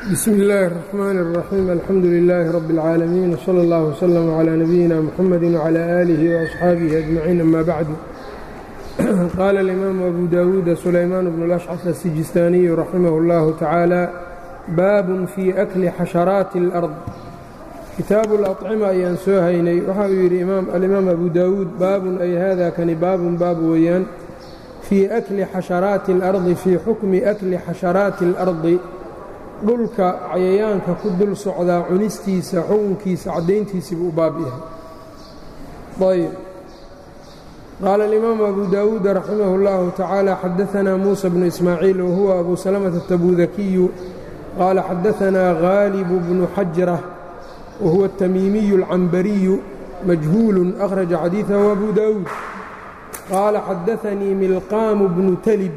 bsm اllaahi الرaxmaan الraxiim alxamdu lilaahi rabi اlcaalamiin wslى اllah wslm clى nabiyina mxamadi wclى aalihi وaصxaabihi ajmaciin ama bacdu qaala اlimaamu abu dawuuda sulaymaan bnu اlashcaf asijistaaniyu raximah اllahu tacaala baabun fii akli xasharaati اlأrd kitaabu اlacima ayaan soo haynay waxa uu yidhi alimaam abu dawuud baabun ay hada kani baabun baab weeyaan fii akli xasharaati اlardi fii xukmi akli xasharaati اlardi dhulka cayayaanka ku dul socdaa cunistiisa xukunkiisa caddayntiisiibuu u baab yahay ayb qaala alimaamu abu dawuuda raximah اllahu tacaala xadaanaa muusa bnu ismaaciil wahuwa abu salamata atabudakiyu qaala xadaanaa haalibu bnu xajrة wahuwa الtamiimiyu اlcambariyu majhuulu akhraja xadiiثahu abu dawuud qaala xadaanii milqaamu bnu talib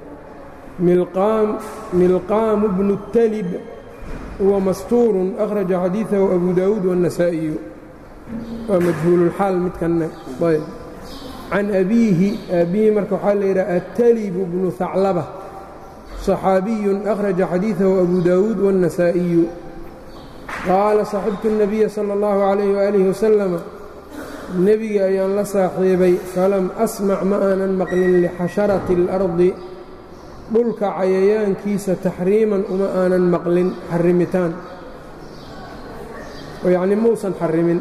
milqaamu bnu talib huwa mastuurun akhraja xadiiثahu abu dawuud wالnasaa'iyu waa majhuululxaal midkanna ayb can abiihi aabbihi marka waxaa la yidhaha atalibu bnu haclaba صaxaabiyun akhraja xadiiثahu abu dawuud wالnasaa'iyu qaala saxibtu الnabiya salى اllahu عalayh waalih wasalama nebiga ayaan la saaxiibay falam asmac ma aanan maqlin lixasharati اlardi dhulka cayayaankiisa taxriiman uma aanan maqlin xarimitaan oo yacnii muusan xarimin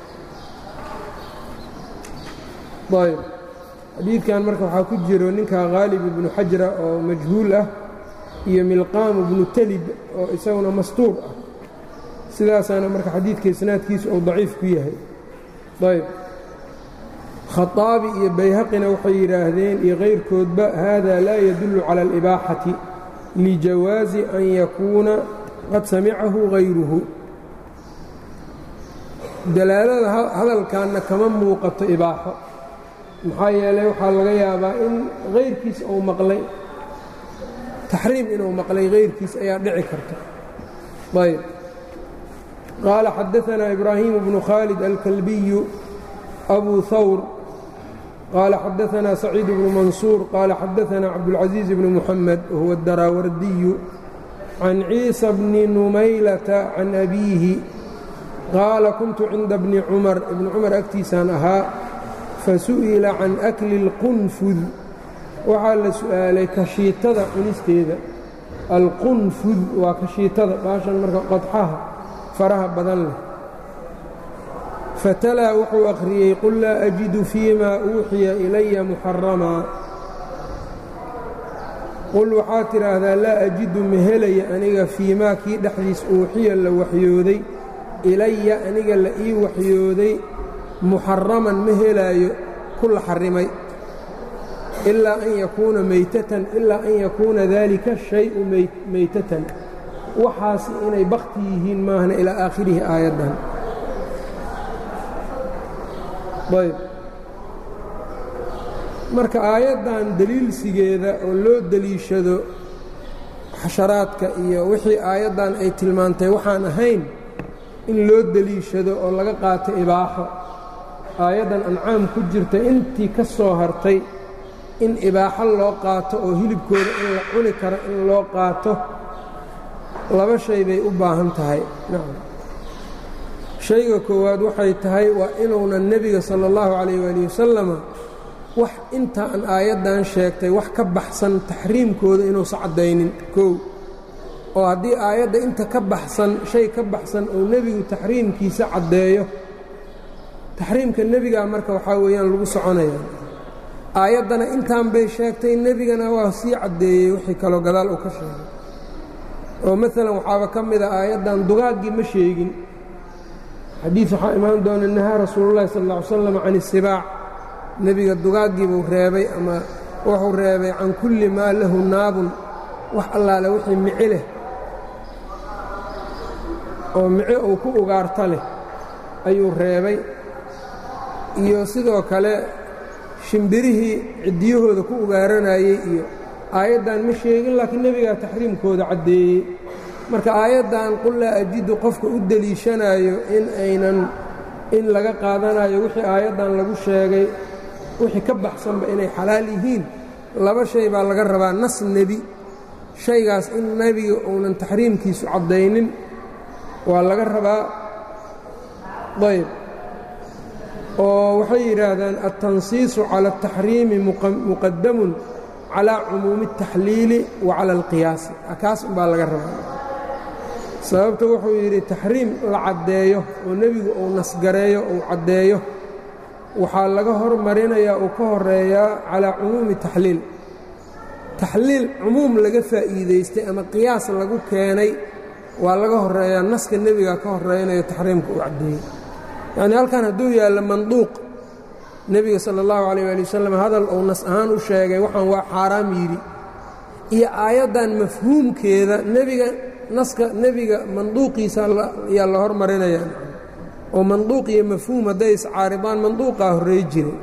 ayb xadiidkan marka waxaa ku jiro ninka khaalib ibnu xajra oo majhuul ah iyo milqaamu ibnu talib oo isaguna mastuur ah sidaasaana marka xadiidka isnaadkiisu uu daciif ku yahay ayb khaطaabi iyo bayhaqina waxay yidhaahdeen iyo kayrkoodba hada laa yadullu cala alibaaxati lijawaazi an yakuuna qad samicahu hayruhu dalaalada hadalkanna kama muuqato ibaaxo maxaa yeelay waxaa laga yaabaa in hayrkiis uu maqlay taxriim inuu maqlay hayrkiis ayaa dhici karta ayb qaala xadaanaa ibraahimu bnu khaalid alkalbiyu abu hawr qaala xadaanaa saciid bnu mansuur qaala xadaanaa cabdulcaziiz bnu muxamed wahuwa adaraawardiyu can ciisa bni numaylata can abiihi qaala kuntu cinda bni cumar ibni cumar agtiisaan ahaa fasu'ila can akli اlqunfud waxaa la su'aalay kashiitada cunisteeda alqunfud waa kashiitada baashan marka qodxaha faraha badan leh fatalaa wuxuu akhriyey qul laa ajidu fii ma uuxiya ilaya muxaramaa qul waxaa tidhaahdaa laa ajidu ma helaya aniga fii maa kii dhexdiis uuxiya la waxyooday ilaya aniga la ii waxyooday muxaraman ma helaayo ku la xarrimay ilaa an yakuuna maytatan ilaa an yakuuna daalika shayu maytatan waxaasi inay bakti yihiin maahna ilaa aakhirihi aayaddan ayb marka aayaddan deliilsigeeda oo loo deliishado xasharaadka iyo wixii aayaddan ay tilmaantay waxaan ahayn in loo deliishado oo laga qaato ibaaxo aayaddan ancaam ku jirta intii ka soo hartay in ibaaxo loo qaato oo hilibkooda in la cuni karo in loo qaato laba shay bay u baahan tahay shayga koowaad waxay tahay waa inuunan nebiga sala allahu calayh waali wasalama wax intaan aayaddan sheegtay wax ka baxsan taxriimkooda inuusa caddaynin kow oo haddii aayadda inta ka baxsan shay ka baxsan uu nebigu taxriimkiisa caddeeyo taxriimka nebigaa marka waxaa weeyaan lagu soconaya aayaddana intaan bay sheegtay nebigana waa sii caddeeyey wixii kaloo gadaal uu ka sheegay oo maalan waxaaba ka mida aayaddan dugaaggii ma sheegin xadiid waxaa imaan doona nahaa rasuululahi sal lla ly slam can isibaac nebiga dugaaggii buu reebay ama wuxuu reebay can kulli maa lahu naabun wax allaale wixii mici leh oo mici uu ku ugaarta leh ayuu reebay iyo sidoo kale shimbirihii ciddiyahooda ku ugaaranayey iyo aayaddan ma sheegin laakiin nebigaa taxriimkooda caddeeyey marka aayaddan qul laa ajidu qofka u deliishanayo in aynan in laga qaadanayo wixii aayaddan lagu sheegay wixii ka baxsanba inay xalaal yihiin laba shay baa laga rabaa nas nebi shaygaas in nebiga uunan taxriimkiisu caddaynin waa laga rabaa ayb oo waxay yidhaahdaan altansiisu cala altaxriimi muqadamun calaa cumuumi اtaxliili wa cala alqiyaasi kaas umbaa laga rabaa sababta wuxuu yidhi taxriim la caddeeyo oo nebigu uu nasgareeyo uu caddeeyo waxaa laga hormarinayaa uu ka horeeyaa calaa cumuumi taxliil taxliil cumuum laga faa'iidaystay ama qiyaas lagu keenay waa laga horeeyaa naska nebiga ka horeynayo taxriimka uu caddeeyey yacnii halkan hadduu yaallo manduuq nebiga sala allahu calayh waali wasalam hadal uu nas ahaan u sheegay waxaan waa xaaraam yidhi iyo aayaddan mafhuumkeeda nebiga naska nebiga manduuqiisa ayaa la hormarinayaa oo manduuq iyo mafhuum hadday iscaaridaan manduuqaa horrey jiray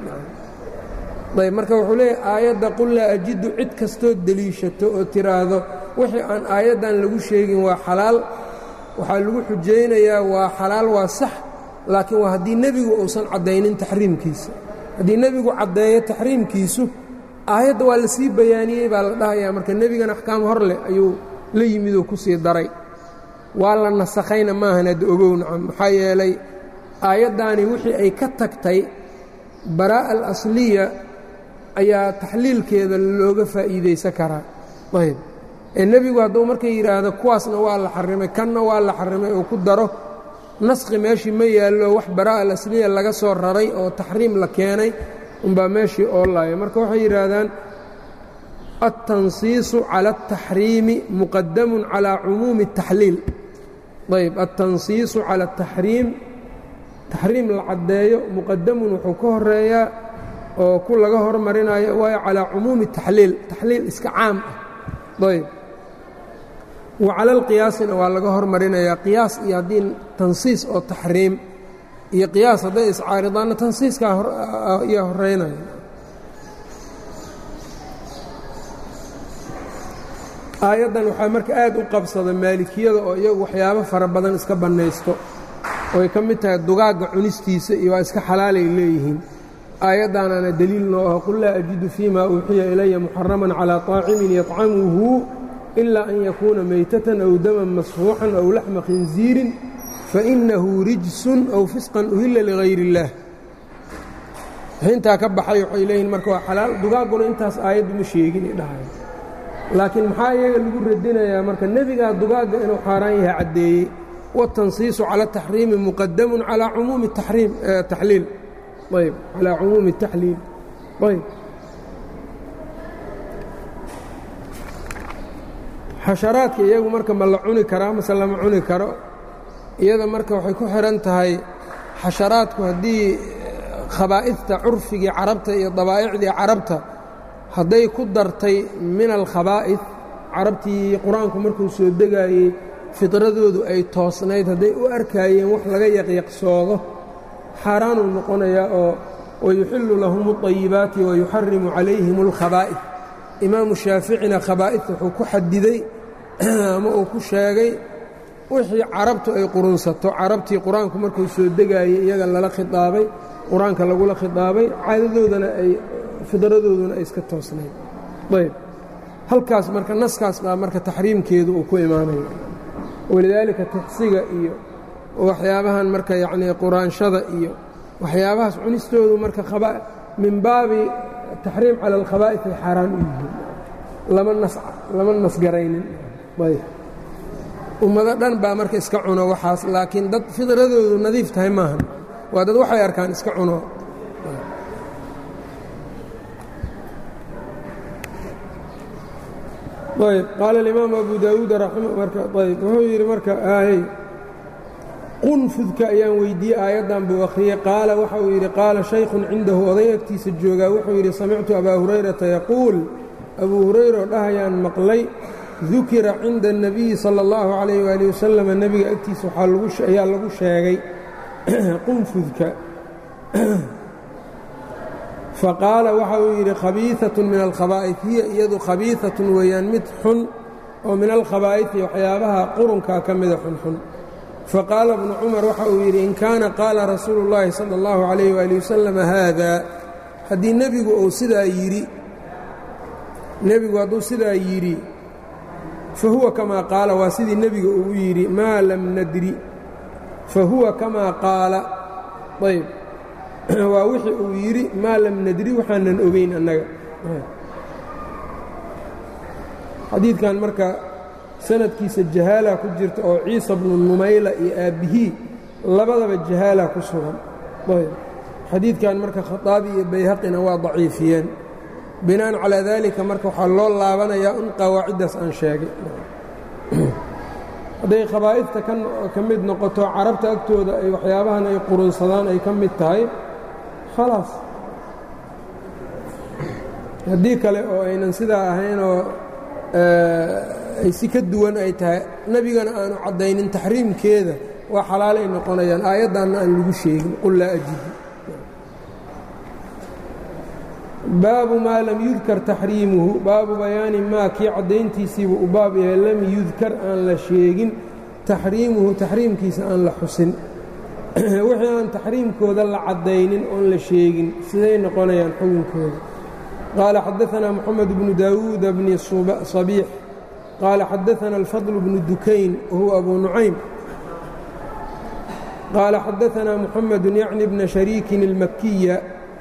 ayb marka wuxuu leeyahy aayadda qul laa ajidu cid kastoo deliishato oo tiraahdo wixii aan aayaddan lagu sheegin waa xalaal waxaa lagu xujaynayaa waa xalaal waa sax laakiin waa haddii nebigu uusan caddaynin taxriimkiisa haddii nebigu caddeeyo taxriimkiisu aayadda waa la sii bayaaniyey baa la dhahayaa marka nebigan axkaam hor leh ayuu la yimid oo ku sii daray waa la nasakhayna maahan hadda ogow nacam maxaa yeelay aayaddaani wixii ay ka tagtay baraa'a alasliya ayaa taxliilkeeda looga faa'iidaysan karaa ayb ee nebigu hadduu marka yidhaahdo kuwaasna waa la xarrimay kanna waa la xarrimay oo ku daro naskhi meeshii ma yaallo wax baraa'a alasliya laga soo raray oo taxriim la keenay umbaa meeshii oolaaya marka waxay yidhaahdaan altansiisu cala altaxriimi muqadamun calaa cumuumi اtaxliil ayb altansiisu cala ataxriim taxriim la caddeeyo muqadamun wuxuu ka horeeyaa oo ku laga hormarinayo waayo calaa cumuumi taxliil taxliil iska caam ah ayb wa cala alqiyaasina waa laga hormarinayaa qiyaas iyo haddii tansiis oo taxriim iyo qiyaas hadday iscaaridaanna tansiiskaa ayaa horeynaya aayaddan waxaa marka aad u qabsada maalikiyada oo iyagu waxyaabo fara badan iska bannaysto ooay ka mid tahay dugaagga cunistiisa iyo waa iska xalaalay leeyihiin aayaddaanaana deliil noo aho qul laa ajidu fii ma uuxiya ilaya muxaraman calaa طaacimin yطcamuhu ilaa an yakuuna maytatan aw daman masfuuxan aw laxma khinziirin fainahu rijsun aw fisqan uhilla ligayr اllaah intaa ka baxay waxay leeyihin marka waa xalaal dugaagguna intaas aayaddu ma sheegin dhahay laakiin maxaa iyaga lagu radinayaa marka nebigaa dugaagga inuu xaaraan yahay caddeeyey watansiisu cala taxriimi muqadamun calaa cumuumi taxriim taxliil ayb calaa cumuumi taxliil ayb xasharaadka iyagu marka ma la cuni karaa mase lama cuni karo iyada marka waxay ku xidhan tahay xasharaadku haddii khabaa'idta curfigii carabta iyo dabaa'icdii carabta hadday ku dartay min alkhabaa'id carabtii qur-aanku markuu soo degaayey fidradoodu ay toosnayd hadday u arkaayeen wax laga yaqyaqsoodo xaaraanuu noqonayaa oo wayuxillu lahum اطayibaati wayuxarimu calayhim اlkhabaa'id imaamu shaaficina khabaa'idta wuxuu ku xadiday ama uu ku sheegay wixii carabtu ay qurunsato carabtii qur-aanku markuu soo degaayey iyaga lala khidaabay qur-aanka lagula khidaabay caadadoodana ay fidradooduna ay iska toosnayd ayb halkaas marka naskaas baa marka taxriimkeedu uu ku imaanayo walidaalika tixsiga iyo waxyaabahan marka yacnii quraanshada iyo waxyaabahaas cunistoodu marka min baabi taxriim cala alkhabaa'id ay xaaraan u yihiin lama nas lama nasgaraynin ayb ummado dhan baa marka iska cuno waxaas laakiin dad fidradoodu nadiif tahay maahan waa dad waxay arkaan iska cuno ayb qaala alimaamu abu daawuud ayb wuxuu yidhi marka ahy qunfudka ayaan weydiiyey aayaddan buu akhriyey qaala waxa uu yidhi qaala shaykhun cindahu oday agtiisa joogaa wuxuu yidhi samictu abaa hurayrata yaquul abuu hurayra oo dhahayaan maqlay dukira cinda الnabiyi salى اllahu calayh waali wasalam nebiga agtiisa ayaa lagu sheegay qunfudka faqaala waxa uu yidhi khabiiثaة min alkhabaa'id hiya iyadu khabiiثaة weeyaan mid xun oo min alkhabaa'idi waxyaabaha qurunkaa ka mida xunxun faqaala bnu cumar waxa uu yidhi in kaana qaala rasuulu اllaahi salى اllahu عalayh wali wasalam haada haddii nebigu uu sidaa yidhi nebigu hadduu sidaa yidhi fa huwa kamaa qaala waa sidii nebiga uu yidhi maa lam nadri fa huwa kamaa qaala ayb waa wixii uu yidhi maa lam nadri waxaanan ogeyn annaga xadiidkan marka sanadkiisa jahaala ku jirta oo ciisa bnu numayla iyo aabbihii labadaba jahaala ku sugan ayb xadiidkan marka khaaabi iyo bayhaqina waa daciifiyeen binaan calaa daalika marka waxaa loo laabanayaa in qawaaciddaas aan sheegay hadday khabaa'ifta ka mid noqoto carabta agtooda ay waxyaabahan ay qurunsadaan ay ka mid tahay khalaas haddii kale oo aynan sidaa ahaynoo ay si ka duwan ay tahay nebigana aanu caddaynin taxriimkeeda waa xalaalay noqonayaan aayaddanna aan lagu sheegin qul laa ajidu baabu maa lam yudkar taxriimuhu baabu bayaani maa kii caddayntiisiibuu u baab yahay lam yudkar aan la sheegin taxriimuhu taxriimkiisa aan la xusin wixii aan taxriimkooda la caddaynin oon la sheegin siday noqonayaan xugunkooda qaala xadaanaa moxamed bnu daawuuda bni sabiix qaala xadaanaa alfadl bnu dukayn wahuwa abu nucaym qaala xadaanaa muxamedu yacni bna shariikin اlmakiya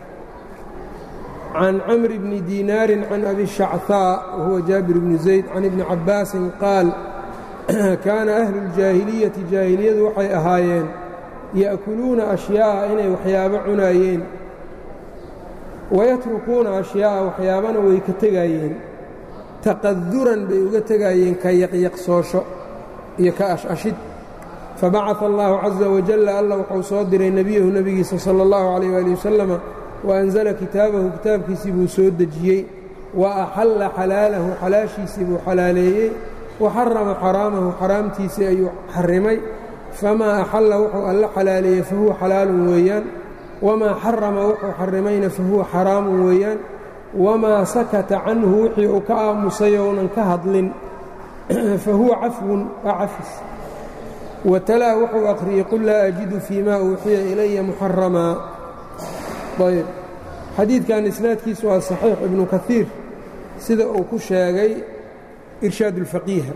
can camri bni diinaari can abi shachaa wahuwa jaabir bnu zayd can ibni cabbaasin qaal kaana ahlu اljaahiliyati jaahiliyadu waxay ahaayeen ya'kuluuna ashyaa'a inay waxyaabo cunaayeen wayatrukuuna ashyaa'a waxyaabana way ka tegaayeen taqaduran bay uga tegaayeen ka yaqyaqsoosho iyo ka ashashid fabacaثa allahu caza wajalla alla wuxuu soo diray nebiyahu nebigiisa sala اllahu calayh ali wasalama waanzala kitaabahu kitaabkiisii buu soo dejiyey wa axalla xalaalahu xalaashiisii buu xalaaleeyey wa xarama xaraamahu xaraamtiisii ayuu xarimay famaa axalla wuxuu alla xalaaleeyey fahuwa xalaalun weeyaan wamaa xarama wuxuu xarimayna fahuwa xaraamun weeyaan wamaa sakata canhu wixii uu ka aamusay ounan ka hadlin fahuwa cafwun waa cafis watalaa wuxuu akhriyey qul laa ajidu fii ma uuxiya ilaya muxaramaa ayb xadiidkan isnaadkiisu waa saxiix ibnu kaiir sida uu ku sheegay irshaad اlfaqiiha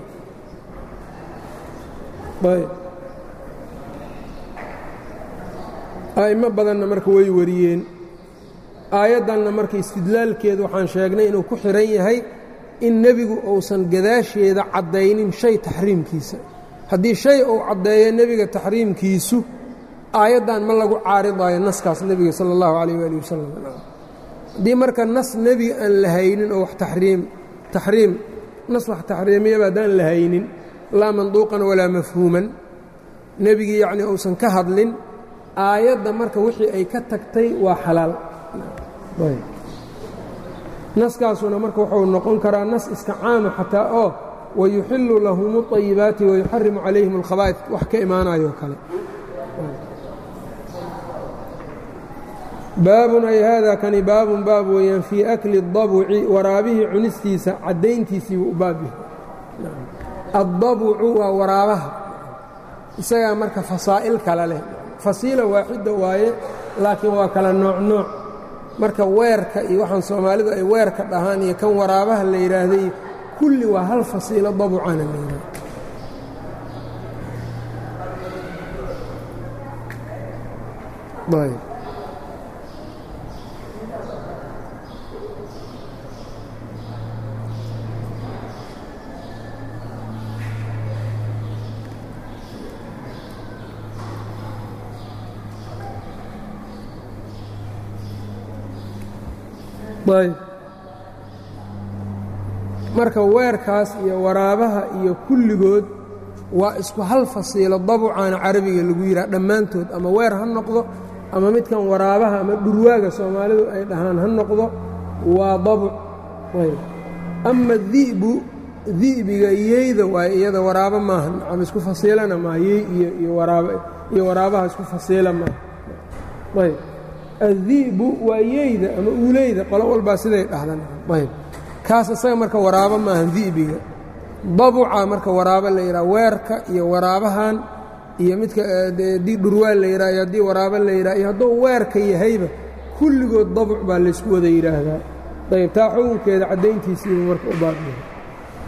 ayb a'imo badanna marka way wariyeen aayaddanna marka istidlaalkeedu waxaan sheegnay inuu ku xidhan yahay in nebigu uusan gadaasheeda caddaynin shay taxriimkiisa haddii shay uu caddeeyo nebiga taxriimkiisu aayaddan ma lagu caaridaayo naskaas nebiga sala allahu calayh waali wasalam haddii marka nas nebiga aan la haynin oo wax taxriim taxriim nas wax taxriimiyaba haddaan la haynin laa manduuqan walaa mafhuuman nebigii yacnii uusan ka hadlin aayadda marka wixii ay ka tagtay waa xalaal naskaasuna marka wuxuu noqon karaa nas iska caama xataa oo wayuxillu lahum اطayibaati wayuxarimu calayhim اlkhabaa'id wax ka imaanayo kale baabun ay haadaa kani baabun baab weeyaan fii akli اdabuci waraabihii cunistiisa caddayntiisii buu u baab yahay addabucu waa waraabaha isagaa marka fasaa'il kale leh fasiila waaxida waaye laakiin waa kala nooc nooc marka weerka iyo waxaan soomaalidu ay weerka dhahaan iyo kan waraabaha la yidhaahday kulli waa hal fasiilo dabucana la yidhahda ayb ayb marka weerkaas iyo waraabaha iyo kulligood waa isku hal fasiilo dabucaana carabiga lagu yidhaha dhammaantood ama weer ha noqdo ama midkan waraabaha ama dhurwaaga soomaalidu ay dhahaan ha noqdo waa dabuc ayb ama di'bu di'biga yeyda waay iyada waraabo maaha ama isku fasiilana maaha yey iyo iyo waraabaha isku fasiila maaha ayb addi'bu waa yeyda ama uuleyda qolo walbaa siday dhahdan ayb kaas isaga marka waraabo maahan di'biga dabuca marka waraabo la yidhaha weerka iyo waraabahan iyo midka haddii dhurwaan la yidhaha iyo haddii waraabo la yidhaha iyo hadduu weerka yahayba kulligood dabuc baa laysku wada yidhaahdaa ayb taa xukunkeeda caddayntiisiiba marka u baabyahay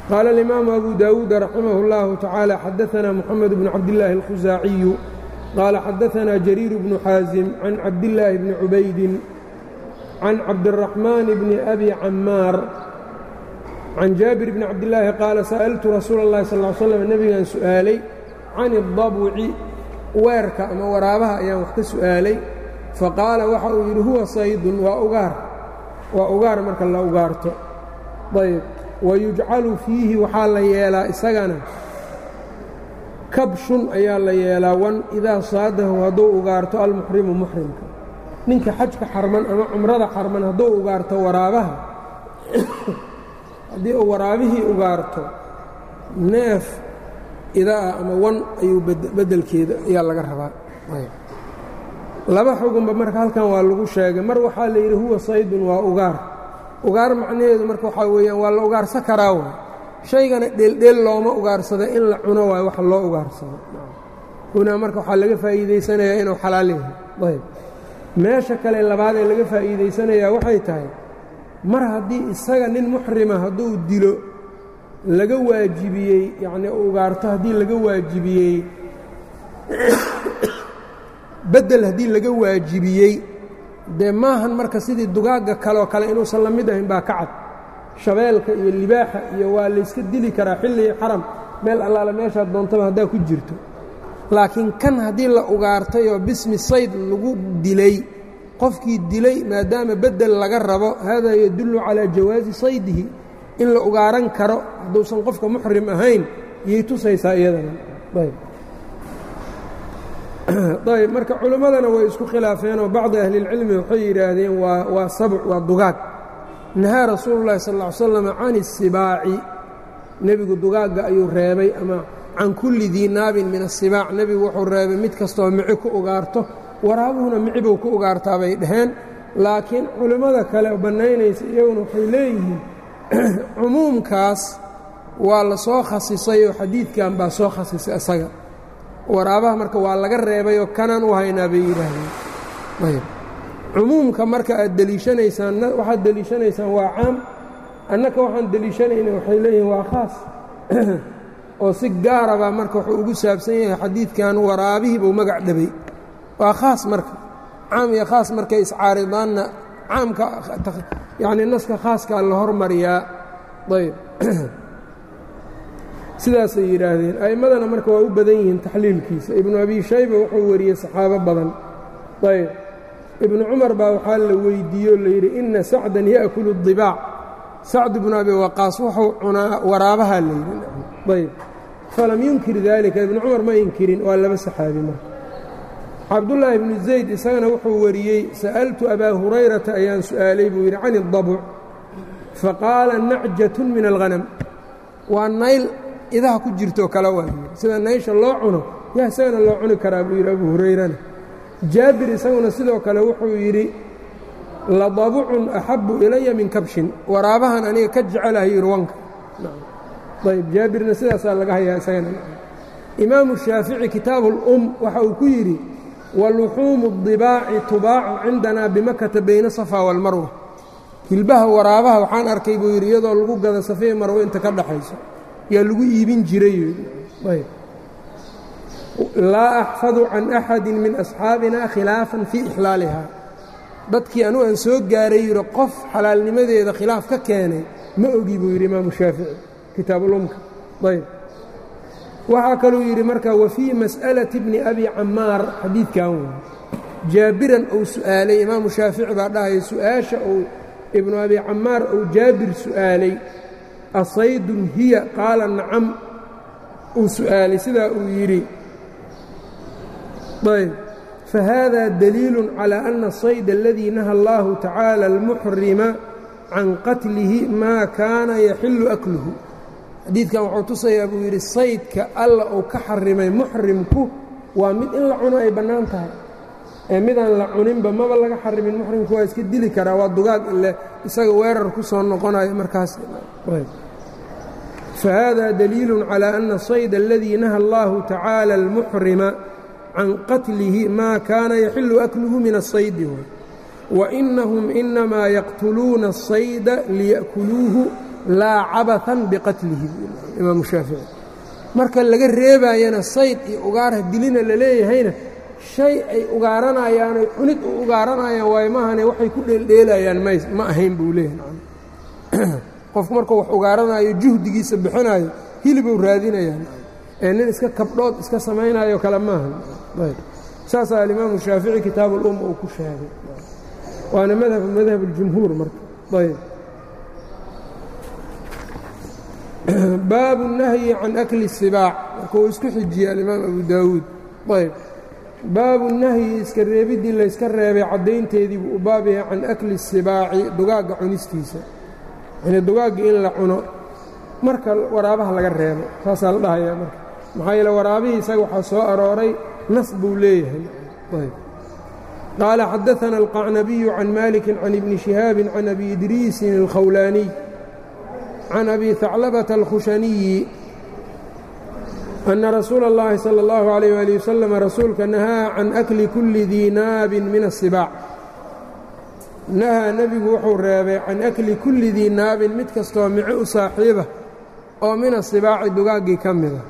qaala alimaamu abu daawuud raximah اllahu tacaala xadaanaa moxamed bnu cabdillaahi alkhusaaciyu qaala xadaanaa jariir bnu xaasim can cabdillaahi bni cubaydin can cabdiraxmaan bni abi camaar can jaabir bni cabdillaahi qaala sa'altu rasuula اllahi sal l slam nebigaan su'aalay can اdabuci weerka ama waraabaha ayaan wax ka su'aalay faqaala waxa uu yidhi huwa saydun waa ugaar waa ugaar marka la ugaarto ayb wayujcalu fiihi waxaa la yeelaa isagana kabshun ayaa la yeelaa wan idaa saadahu hadduu ugaarto almuxrimu muxrimka ninka xajka xarman ama cumrada xarman hadduu ugaarto waraabaha haddii uu waraabihii ugaarto neef idaa ama wan ayuu beddelkeeda ayaa laga rabaa laba xugunba marka halkan waa lagu sheegay mar waxaa la yidhi huwa saydun waa ugaar ugaar macnaheedu marka waxaa weeyaan waa la ugaarsan karaa waay shaygana dheeldheel looma ugaarsada in la cuno waayo wax loo ugaarsado hunaa marka waxaa laga faa'iidaysanayaa inuu xalaal yahay ayb meesha kale labaad ee laga faa'iidaysanayaa waxay tahay mar haddii isaga nin muxrima hadduu dilo laga waajibiyey yacnii ugaarto haddii laga waajibiyey beddel haddii laga waajibiyey dee maahan marka sidii dugaagga kaleoo kale inuusan la mid ahayn baa ka cad shabeelka iyo libaaxa iyo waa layska dili karaa xilligii xaram meel allaale meeshaad doontaba haddaa ku jirto laakiin kan haddii la ugaartay oo bismi sayd lagu dilay qofkii dilay maadaama beddel laga rabo haadaa yadullu calaa jawaazi saydihi in la ugaaran karo hadduusan qofka muxrim ahayn iyay tusaysaa iyadana ayb ayb marka culimmadana way isku khilaafeenoo bacdi ahlilcilmi waxay yidhaahdeen waa waa sabc waa dugaag nahaa rasuulu llahi sal ll ly slam can isibaaci nebigu dugaagga ayuu reebay ama can kulli dii naabin min asibaac nebigu wuxuu reebay mid kastoo mici ku ugaarto waraabuhuna mici buu ku ugaartaa bay dhaheen laakiin culimmada kale bannaynaysa iyaguna waxay leeyihiin cumuumkaas waa la soo khasisay oo xadiidkan baa soo khasisay isaga waraabaha marka waa laga reebayoo kanaan u haynaa bay yidhaahdeen ayb cumuumka marka aad deliishanaysaan waxaad deliishanaysaan waa caam annaka waxaan deliishanayna waxay leeyihiin waa khaas oo si gaarabaa marka wuxuu ugu saabsan yahay xadiidkan waraabihii buu magac dhabay waa khaas marka caam iyo khaas markay iscaaridaanna caamka yacnii naska khaaskaa la hormariyaa ayb sidaasay yidhaahdeen a'immadana marka waa u badan yihiin taxliilkiisa ibnu abi shayba wuxuu wariyey saxaabo badan ayb ibnu cumar baa waxaa la weydiiye oo layidhi inna sacdan ya'kulu dibaac sacd ibnu abi waqaas wuxuu cunaa waraabaha layidhi ayb falam yunkir daalika ibnu cumar ma inkirin waa laba saxaabi marka cabdullaahi ibnu zayd isagana wuxuu wariyey sa'altu abaa hurayrata ayaan su'aalay buu yidhi can اdabuc faqaala nacjatun min alghanam waa nayl idaha ku jirtoo kale waa yidhi sida naysha loo cuno yaa isagana loo cuni karaa buu yidhi abu hurayrana jaabir isaguna sidoo kale wuxuu yidhi ladabucun axabu ilaya min kabshin waraabahan aniga ka jecelahay yidhi wanka ayb jaabirna sidaasaa laga hayaa isagana imaamu shaafici kitaabu اlum waxa uu ku yidhi waluxuumu اdibaaci tubaacu cindanaa bimakata bayna safa wاlmarwa hilbaha waraabaha waxaan arkay buu yidhi iyadoo lagu gada safee marwo inta ka dhaxayso yaa lagu iibin jiray laa axfadu can axadi min asxaabina khilaafan fii ixlaaliha dadkii anugu aan soo gaaray yidhi qof xalaalnimadeeda khilaaf ka keenay ma ogi buu yidhi imaamu shaafici kitaabulumka ayb waxaa kaluu yidhi marka wa fii mas'alati bni abi camaar xadiidkan wey jaabiran uu su'aalay imaamu shaafici baa dhahaya su-aasha uu ibnu abi camaar uu jaabir su'aalay asaydun hiya qaala nacam uu su'aalay sidaa uu yidhi ayb fahada daliilu calى ana الصayd اladii naha اllahu tacaala اlmuxrima can qatlihi maa kaana yaxilu akluhu xadiidkan wuxuu tusayaa buu yidhi saydka alla uu ka xarimay muxrimku waa mid in la cuno ay bannaan tahay ee midaan la cuninba maba laga xarimin muxrimku waa iska dili karaa waa dugaag ile isaga weerar ku soo noqonayo markaas fahada daliilu calى ana الصayd اladii naha اllahu tacaala اlmuxrima can qatlihi maa kaana yaxilu akluhu min الصaydi wainahum inamaa yaqtuluuna الصayda liya'kuluuhu laa cabathan biqatlihi imaamu shaafici marka laga reebaayana sayd iyo ugaarha dilina la leeyahayna shay ay ugaaranayaan oy cunid u ugaaranayaan waayo maahane waxay ku dheeldheelayaan m ma ahayn buu leeyahay qofku markuu wax ugaaranayo juhdigiisa bixinayo hilibuu raadinayaan ee nin iska kabdhood iska samaynayo kale maaha saasaa alimaamu shaafici kitaab ulumma uu ku sheegay waana madhab madhab اljumhuur marka ayb baabu الnahyi can akli الsibaac marka uu isku xijiyey alimaam abu daawuud ayb baabu nahyi iska reebiddii layska reebay caddaynteedii buu u baab yahay can akli الsibaaci dugaagga cunistiisa yani dugaagga in la cuno marka waraabaha laga reebo saasaa la dhahayaa marka maxaa yeele waraabihii isaga waxaa soo arooray nas buu leeyahay qaala xadaثana alqacnabiyu can maliki can ibni شihaabi can abi idriisin اlkhawlaaniy can abi haclabata alkhushaniyi ana rasuula اllahi salى اllahu عalيyh ali wasalam rasuulka nahaa can akli kuli dii naabin min الsibaac nahaa nebigu wuxuu reebay can akli kulli dii naabin mid kastoo mico u saaxiiba oo min asibaaci dugaaggii ka mida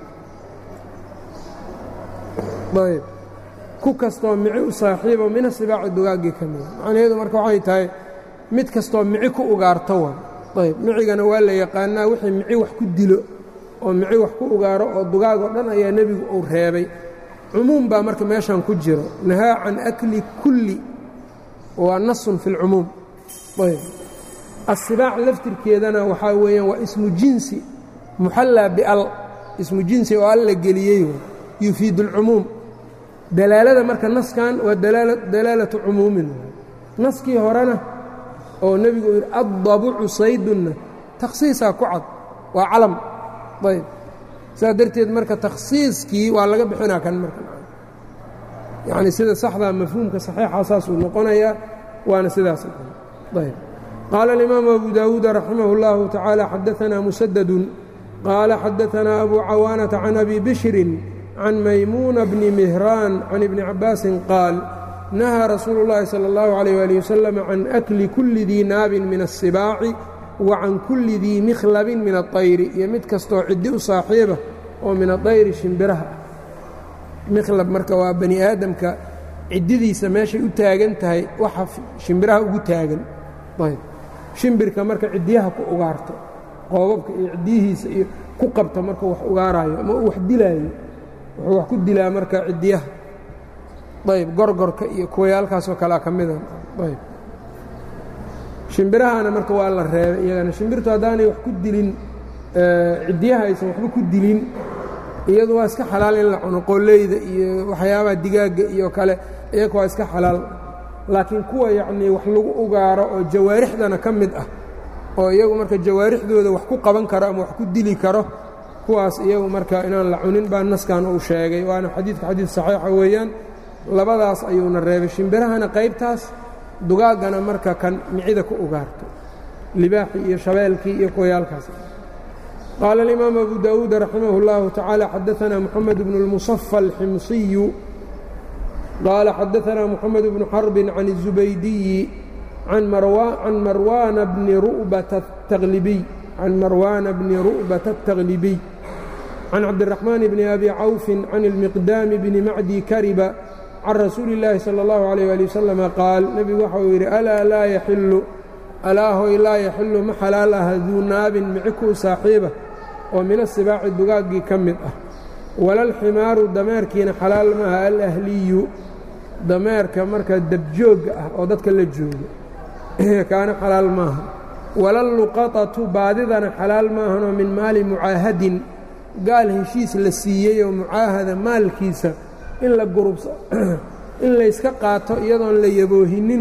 ayb ku kastoo mici u saaxiiba min asibaaci dugaaggii ka mida macnaheedu marka waxay tahay mid kastoo mici ku ugaarto wa ayb micigana waa la yaqaanaa wixii mici wax ku dilo oo mici wax ku ugaaro oo dugaag oo dhan ayaa nebigu uu reebay cumuum baa marka meeshan ku jiro nahaa can akli kulli waa nasun fi اlcumuum ayb asibaac laftirkeedana waxaa weeyaan waa ismu jinsi muxallaa bial ismu jinsi oo alla geliyey yufiid اlcumuum dalaalada marka naskan waa dalaalatu cumuumin naskii horena oo nebigu uu yidhi addabucu saydunna takhsiisaa ku cad waa calam ayb saas darteed marka takhsiiskii waa laga bixinaa kan marka yacni sida saxdaa mafhuumka saxiixa saasuu noqonayaa waana sidaas ayb qaala alimaamu abu daawuuda raximah اllahu tacaala xadaanaa musadadun qaala xadaanaa abu cawaanata can abi bishrin can maymuuna bni mihraan can ibni cabaasin qaal nahaa rasuulu اllahi salى اllahu عalيh ali wasalam can akli kulli dii naabin min الsibaaci wa can kulli dii mikhlabin min aلطayri iyo mid kastoo ciddi u saaxiiba oo min aطayri shimbiraha ah mikhlab marka waa bani aadamka ciddidiisa meeshay u taagan tahay waxa shimbiraha ugu taagan ayb shimbirka marka ciddiyaha ku ugaarto qoobabka iyo ciddiyihiisa iyo ku qabta markuu wax ugaaraayo ama uu wax dilaayo wuxuu wax ku dilaa marka ciddiyaha ayb gorgorka iyo kuwayaalkaasoo kalea ka mida ayb shimbirahana marka waa la reebay iyagana shimbirtu haddaanay wax ku dilin ciddiyaha aysan waxba ku dilin iyadu waa iska xalaal in la cuno qooleyda iyo waxyaabaha digaagga iyo kale iyaga waa iska xalaal laakiin kuwa yacnii wax lagu ugaaro oo jawaarixdana ka mid ah oo iyagu marka jawaarixdooda wax ku qaban karo ama wax ku dili karo kuwaas iyagu marka inaan la cunin baa naskan uu sheegay waana xadiidka xadiid saxiixa weeyaan labadaas ayuuna reebay shimbirahana qaybtaas dugaaggana marka kan micida ku ugaarto libaaxii iyo shabeelkii iyo kuwayaalkaas qaala alimaamu abu daawuud raximah اllahu tacaala xadaanaa moxamed bnu اlmuصafa alximsiyu qaala xadaanaa moxamed bnu xarbin can الzubaydiyi can marwaana bni ru'bata الtaglibiy can marwaana bni ru'bata الtaglibiy can cabdiraxmaan bni abi cawfin can ilmiqdaami bni macdi kariba can rasuuli اllaahi salى اllahu عalيyh ali wasalama qaal nebigu waxa uu yidhi alaa laa yaxilu alaahoy laa yaxilu ma xalaal aha duu naabin mici kuu saaxiiba oo min asibaaci dugaaggii ka mid ah walalximaaru dameerkiina xalaal maaha alahliyu dameerka marka dabjoogga ah oo dadka la jooga kaana xalaal maaha walalluqatatu baadidana xalaal maahanoo min maali mucaahadin gaal heshiis la siiyey oo mucaahada maalkiisa in la gurubsa in layska qaato iyadoon la yaboohinin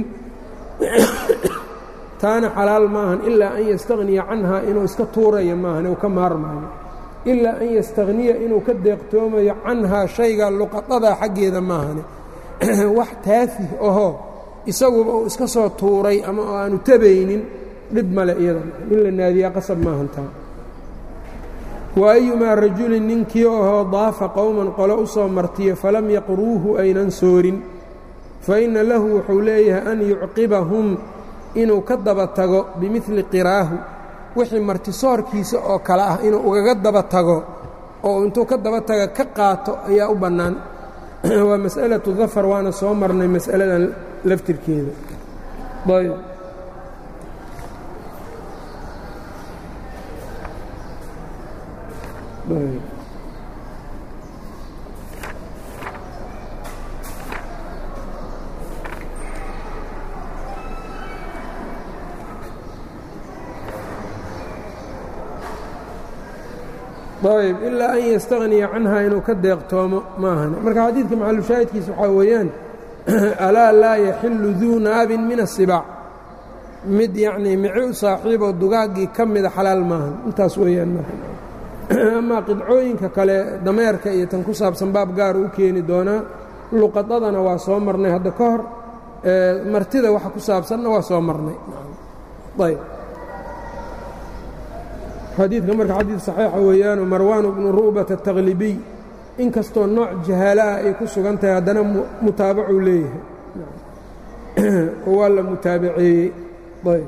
taana xalaal maahan ilaa an yastaqniya canhaa inuu iska tuurayo maahan uu ka maarmaayo ilaa an yastaqniya inuu ka deeqtoomayo canhaa shayga luqadadaa xaggeeda maahane wax taafih ahoo isaguba uu iska soo tuuray ama oo aanu tabaynin dhib male iyadan in la naadiyaa qasab maahan taa wa ayumaa rajulin ninkii ahoo daafa qowman qolo u soo martiyo falam yaqruuhu aynan soorin fa inna lahu wuxuu leeyahay an yucqibahum inuu ka daba tago bimidli qiraahu wixii martisoorkiisa oo kale ah inuu ugaga daba tago oo intuu ka daba taga ka qaato ayaa u bannaan waa mas'alatu dafar waana soo marnay mas'aladan laftirkeeda ayb ayb ilaa an yastagniya canha inuu ka deeqtoomo maahan marka xadiidka maxalushaahidkiisa waxaa weeyaan alaa laa yaxilu duu naabin min asibaac mid yacnii mici u saaxiiboo dugaaggii ka mida xalaal maahan intaas weeyaan marka amaa qidcooyinka kale dameerka iyo tan ku saabsan baab gaara u keeni doonaa luqadadana waa soo marnay hadda ka hor martida waxa ku saabsanna waa soo marnay ayb xadiidka marka xadiid saxiixa weeyaanu marwaanu bnu ru'bata ataqlibiy in kastoo nooc jahaala ah ay ku sugan tahay haddana mutaabacuu leeyahay oo waa la mutaabaceeyey ayb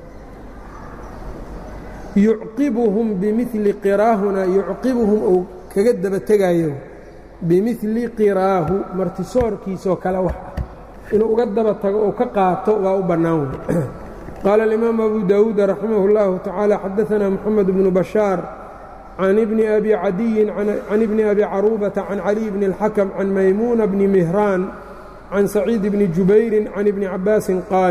yucqibuhum bimili qiraahuna yucqibuhum ou kaga daba tegaayo bimili qiraahu martisoorkiisoo kale wax ah inuu uga daba tago oo ka qaato waa u bannaan wey qaala alimaamu abu daawuud raximah اllahu tacaala xadaثana moxamed bnu bashaar can ibni abi cadiyin can ibni abi caruubata can caliy bni اlxakm can maymuuna bni mihraan can saciid bni jubayrin can ibni cabaasin qaal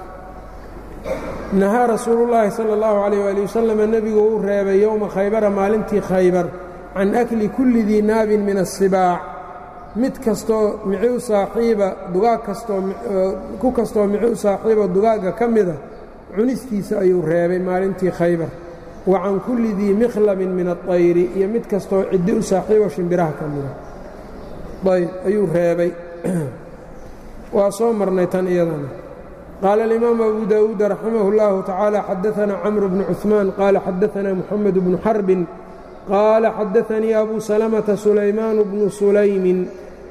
nahaa rasuulu llaahi sala اllahu alayh ali wasalam nebigu uu reebay yowma khaybara maalintii khaybar can akli kulli dii naabin min asibaac mid kastoo mici u saaxiiba dugaag kastoo ku kastoo mici u saaxiiba dugaagga ka mida cunistiisa ayuu reebay maalintii khaybar wa can kulli dii mikhlabin min aطayri iyo mid kastoo ciddi u saaxiibo shimbiraha ka mida ayb ayuu reebay waa soo marnay tan iyadana qaala alimaamu abu daawuud raximah اllahu tacaala xadaثana camr bnu cuثmaan qaala xadaثana muxamed bnu xarbin qaala xadaثanii abu salamةa sulaymaan bnu sulaymin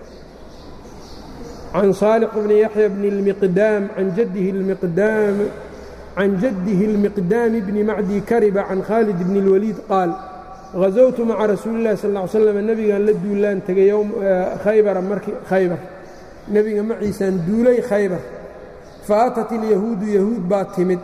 can saalix bni yaxya bni اlmiqdaam can jadihi اlmiqdaam can jaddihi اlmiqdaami bni macdi kariba can khaalid bni اlwaliid qaal hazowtu maca rasuuli اllahi sal ly slam nebigan la duulaan tegay khaybara markii khaybar nebiga maciisaan duulay khaybar faatat ilyahuudu yahuud baa timid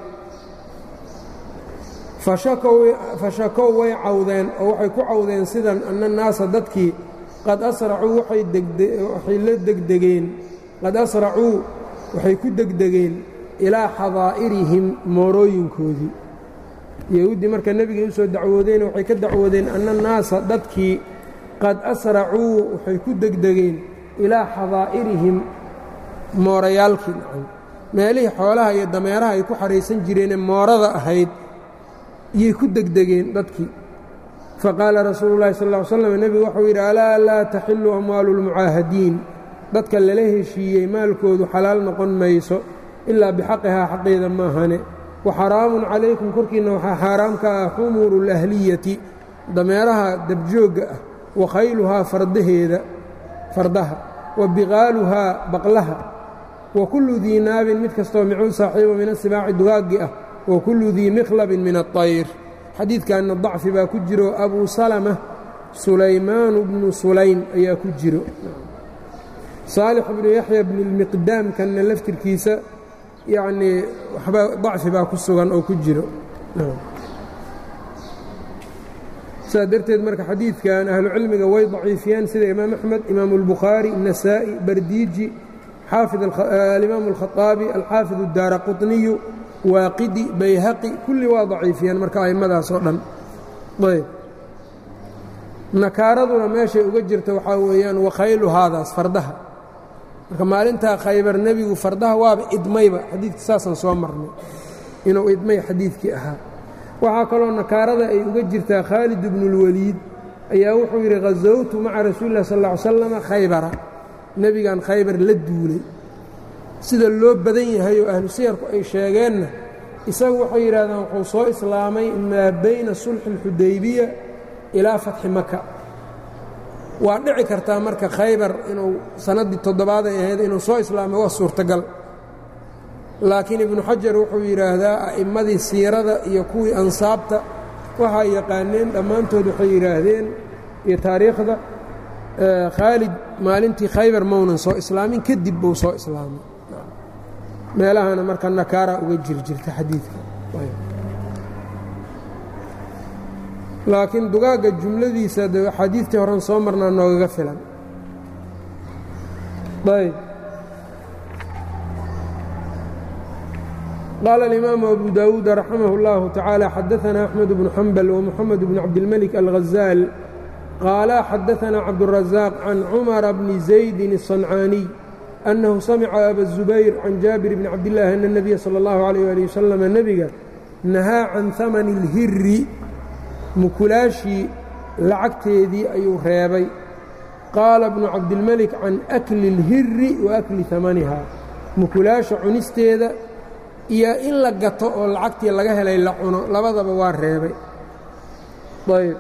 fashakow way cawdeen oo waxay ku cawdeen sidan anna naasa dadkii qad asracuu waxay la degdegeen qad asracuu waxay ku degdegeen ilaa xadaa'irihim moorooyinkoodii yahuuddii marka nebigay u soo dacwoodeen waxay ka dacwoodeen anna naasa dadkii qad asracuu waxay ku degdegeen ilaa xadaa'irihim moorayaalkii meelihii xoolaha iyo dameeraha ay ku xahaysan jireenee moorada ahayd iyay ku degdegeen dadkii faqaala rasuulu llahi sal ll slam nebigu waxuu yidhi alaa laa taxilu amwaalu lmucaahadiin dadka lala heshiiyey maalkoodu xalaal noqon mayso ilaa bixaqihaa xaqeeda maahane wa xaraamun calaykum korkiinna waxaa xaaraam ka ah xumuuru اlahliyati dameeraha dabjoogga ah wa khayluhaa fardaheeda fardaha wa biqaaluhaa baqlaha wa kullu dii naabin mid kastoo micuu saaxiibo min asibaaci dugaaggi ah wa kullu dii mikhlabin min aطayr xadiidkanna dacfi baa ku jiro abuu salama sulaymaanu bnu sulaym ayaa ku jiro saalix bnu yaxya bni lmiqdaamkanna laftirkiisa yacnii waxba dacfi baa ku sugan oo ku jiro saas darteed marka xadiidkan ahlucilmiga way daciifiyeen sida imaam axmed imaamu اlbukhaari الnasaa'i bardiiji alimaamu اlkhaطaabi alxaafid اdaara quطniyu waaqidi bayhaqi kulli waa daciifiyeen marka a'immadaas oo dhan ayb nakaaraduna meeshay uga jirta waxaa weeyaan wakhaylu haadaas fardaha marka maalintaa khaybar nebigu fardaha waaba idmayba xadiidka saasaan soo marnay inuu idmay xadiidkii ahaa waxaa kaloo nakaarada ay uga jirtaa khaalid ibnu اlwaliid ayaa wuxuu yidhi khasowtu maca rasuuli lah sal ll ly slama khaybara nebigan khaybar la duulay sida loo badan yahay oo ahlu siyarku ay sheegeenna isagu waxay yidhahdeen wuxuu soo islaamay maa bayna sulxi اlxudaybiya ilaa fatxi maka waa dhici kartaa marka khaybar inuu sannaddii toddobaaday ahayd inuu soo islaamay waa suurtagal laakiin ibnu xajar wuxuu yidhaahdaa a'immadii siirada iyo kuwii ansaabta waxay yaqaaneen dhammaantood waxay yidhaahdeen iyo taariikhda khaalid maalintii khaybar maunan soo islaamin kadib buu soo islaamay meelahana marka nakaara uga jirjirta xadiidka laakiin dugaagga jumladiisa de axaadiidtii horan soo marnaa noogaga filan ayb qaala alimaamu abu dawuud raximah اllahu tacaala xadaثana axmed bnu xambal wmuxamed bn cabdilmelik alghazaal qaala xadaثana cabdالrazaaq can cumara bni zaydin الصancaaniy أnnahu samica aba الzubayr can jaabir bni cabdillaahi ana الnabiya salى اllahu عalيyh ali wasalam nebiga nahaa can hamani اlhiri mukulaashii lacagteedii ayuu reebay qaala bnu cabdilmelik can akli اlhiri wa akli hamaniha mukulaasha cunisteeda iyo in la gato oo lacagtii laga helay la cuno labadaba waa reebay ayb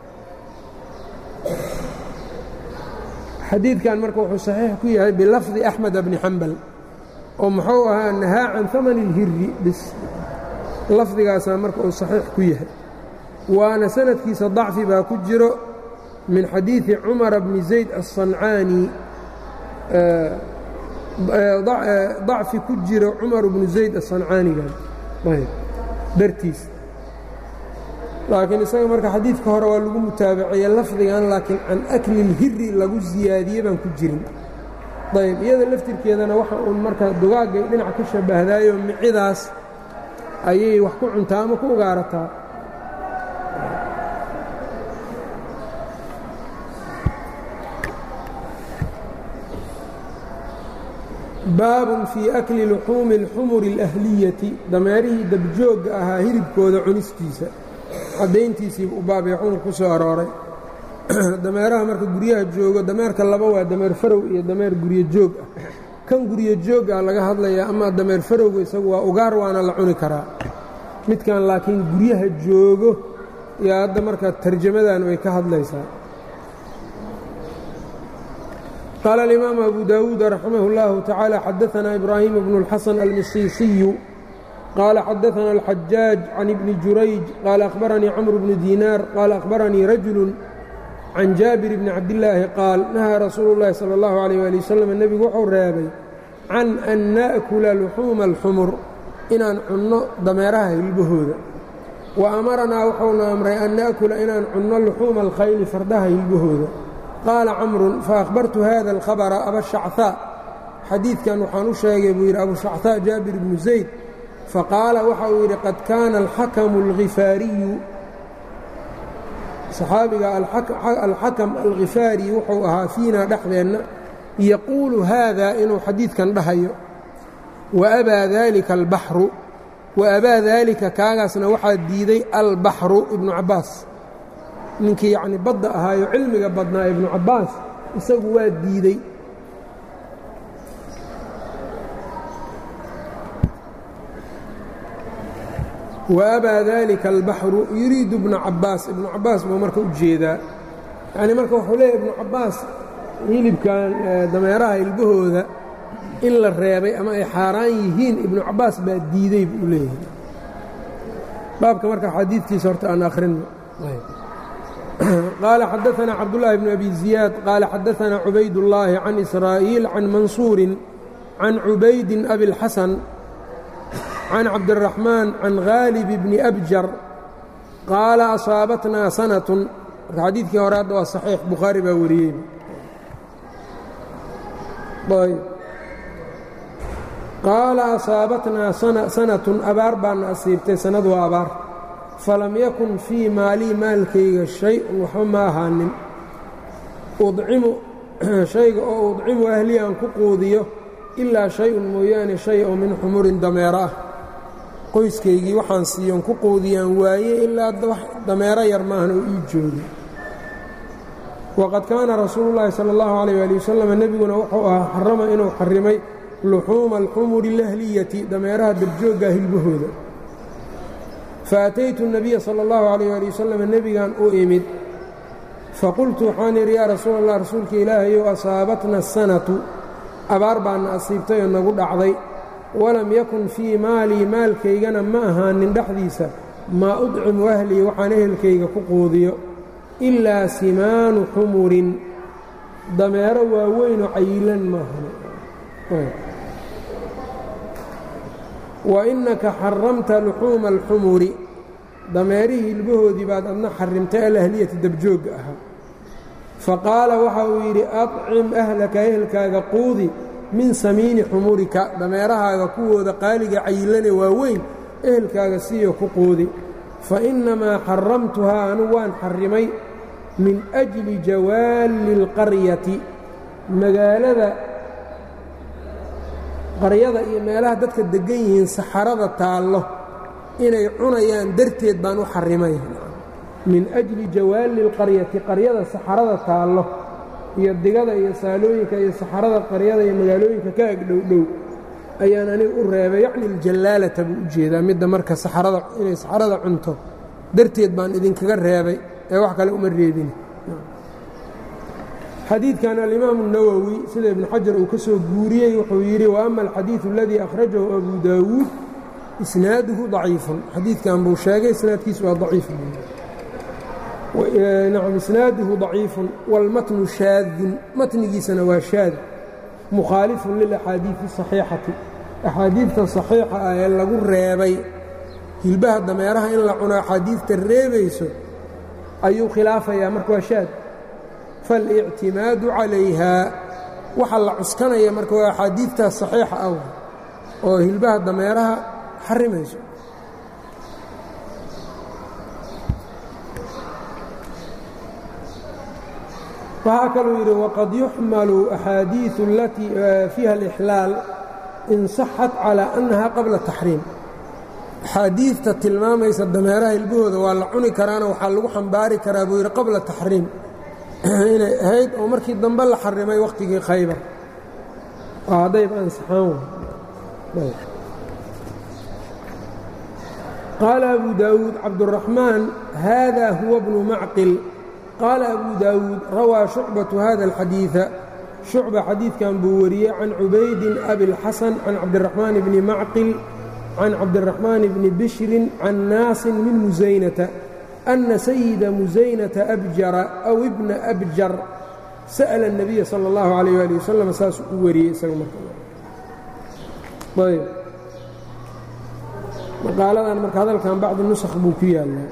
xadiidkan marka wuxuu saxiix ku yahay bilafdi axmed bni xambal oo muxuu ahaa nahaa can hamani اlhiri bis lafdigaasaa marka uu saxiix ku yahay waana sanadkiisa dacfi baa ku jiro min xadiidi cumara bni zayd aلصancaani dacfi ku jiro cumar bnu zayd aلصancaanigan dartiis laakiin isaga marka xadiidka hore waa lagu mutaabaceeye lafdigan laakiin can akli اlhiri lagu siyaadiye baan ku jirin ayb iyada laftirkeedana waxa uun marka dugaagay dhinac ka shabahdaayo micidaas ayay wax ku cuntaa ama ku ugaarataa baabun fii akli luxuumi اlxumuri اlahliyati dameerihii dabjoogga ahaa hilibkooda cunistiisa caddayntiisiiba u baabay xumur ku soo arooray dameeraha marka guryaha joogo dameerka laba waa dameer farow iyo dameer guryo joog ah kan guryo joog ah laga hadlayaa ama dameer farowga isagu waa ugaar waana la cuni karaa midkan laakiin guryaha joogo yaa hadda marka tarjamadan way ka hadlaysaa qaala alimaamu abu daawuud raximah اllahu tacaala xadaanaa ibraahim bnu اlxasan almisiisiyu qaala xadaana alxajaaj can ibni jurayj qaala akhbaranii camr bnu diinaar qaala akhbaranii rajulu can jaabir bni cabdillaahi qaal nahaa rasuulu llaahi sala allahu alayh ali wasalam nebigu wuxuu reebay can an na'kula luxuuma alxumur inaan cunno dameeraha hilbahooda wa amaranaa wuxuuna amray an na'kula inaan cunno luxuuma alkhayli fardaha hilbahooda qaala camrun faahbartu hada alkhabara abashachaa xadiidkan waxaan u sheegay buu yidhi abushachaa jaabir bnu zayd faqaala waxa uu yidhi qad kaana alxakamu alkhifaariyu saxaabiga alxakam alkhifaari wuxuu ahaa fiinaa dhexdeenna yaquulu haada inuu xadiidkan dhahayo waabaa daalika albaxru wa abaa daalika kaagaasna waxaa diiday albaxru ibnu cabbaas ninkii yacni badda ahaayo cilmiga badnaa ibnu cabbaas isagu waa diidey waabaa daalika albaxru yuriidu ibnu cabbaas ibnu cabbaas buu marka u jeedaa yacnii marka wuxuu leeyahy ibnu cabbaas hilibkan dameeraha hilbahooda in la reebay ama ay xaaraan yihiin ibnu cabbaas baa diidey buu leeyahay baabka marka xadiidkiisa horta aan akhrinno qaala xadaanaa cabdullaahi bnu abi ziyaad qaala xadaanaa cubaydullaahi can israa'iil can mansuurin can cubaydin abilxasan can cabdiraxmaan can haalib bni abjar qaala asaabatnaa sanatun marka xadiidkii hore hadda waa saxiix bukhaari baa wariyey qaala asaabatnaa sanatun abaar baana asiibtay sanadu waa abaar falam yakun fii maalii maalkayga shay-un waxba ma ahaanin udcimu shayga oo udcimu ahlii aan ku quudiyo ilaa shay-un mooyaane shay oo min xumurin dameero ah qoyskaygii waxaan siiyon ku quudiyaan waaye ilaa dameero yar maahan oo ii joogi waqad kaana rasuulu llaahi sala allahu calayh ali wasalam nebiguna wuxuu ahaa xarama inuu xarimay luxuuma alxumuri alahliyati dameeraha dabjooggaa hilbahooda fa ataytu nabiya sala allahu calayh ali wasalam nebigan u imid faqultu waxaan idhi yaa rasuul allah rasuulka ilaahayow asaabatna asanatu abaar baana asiibtay oo nagu dhacday walam yakun fii maalii maalkaygana ma ahaanin dhexdiisa maa udcimu ahlii waxaan ehelkayga ku quudiyo ilaa simaanu xumurin dameero waaweynoo cayilan maahan wa innaka xaramta luxuuma alxumuri dameerihii hilbahoodii baad adna xarimtay alahliyati dabjoogga ahaa fa qaala waxa uu yidhi acim ahlaka ehelkaaga quudi min samiini xumurika dameerahaaga kuwooda qaaliga cayilane waaweyn ehelkaaga siiyo ku quudi fa innamaa xaramtuhaa anugu waan xarrimay min ajli jawaalli اlqaryati magaalada qaryada iyo meelaha dadka deggan yihiin saxarada taallo inay cunayaan darteed baan u xarrimay min ajli jawaalli اlqaryati qaryada saxarada taallo iyo digada iyo saalooyinka iyo saxarada qaryada iyo magaalooyinka ka ag dhowdhow ayaan aniga u reebay yacni aljallaalata buu u jeedaa midda marka saxarada inay saxarada cunto darteed baan idinkaga reebay ee wax kale uma reebin xadiidkan alimaamu الnawowi sida ibnu xajar uu ka soo guuriyey wuxuu yidhi wa ama alxadiiثu اladii akhrajahu abu daawuud isnaaduhu ضaciifun xadiidkan buu sheegay isnaadkiisu waa aciif nacam isnaaduhu ضaciifun wاlmatnu shaadun matnigiisana waa shaad mukhaalifun lilaxaadiiثi الصaxiixati axaadiidta صaxiixa ah ee lagu reebay hilbaha dameeraha in la cuno axaadiidta reebayso ayuu khilaafayaa marka waa shaad faاlictimaadu calayhaa waxa la cuskanaya marka waa axaadiidtaas صaxiixa ah oo hilbaha dameeraha xarimayso waxaa kaluu yidhi waqad yuxmalu axaadiiثu alatii fiiha اlإxlaal in saxat calىa annaha qabla taxriim axaadiidta tilmaamaysa dameeraha hilbahooda waa la cuni karaana waxaa lagu xambaari karaa buu yidhi qabla taxriim inay ahayd oo markii dambe la xarimay wakhtigii khaybar oo haddayba ansaxaan qaala abu daawuud cabduraxmaan haada huwa bnu macqil qaala abu daawuud rawaa shucbatu hada alxadiida shucba xadiidkan buu wariyey can cubaydin abilxasan can cabdiraxmaan bni macqil can cabdiraxmaan bni bishrin can naasin min musaynata ana sayida musaynata abjara aw ibna abjar sa'la الnabiya salى اllahu alayh ali wasalam saasuu u wariyey isaga marayb maqaaladan marka hadalkan bacdi nusakh buu ku yaallaa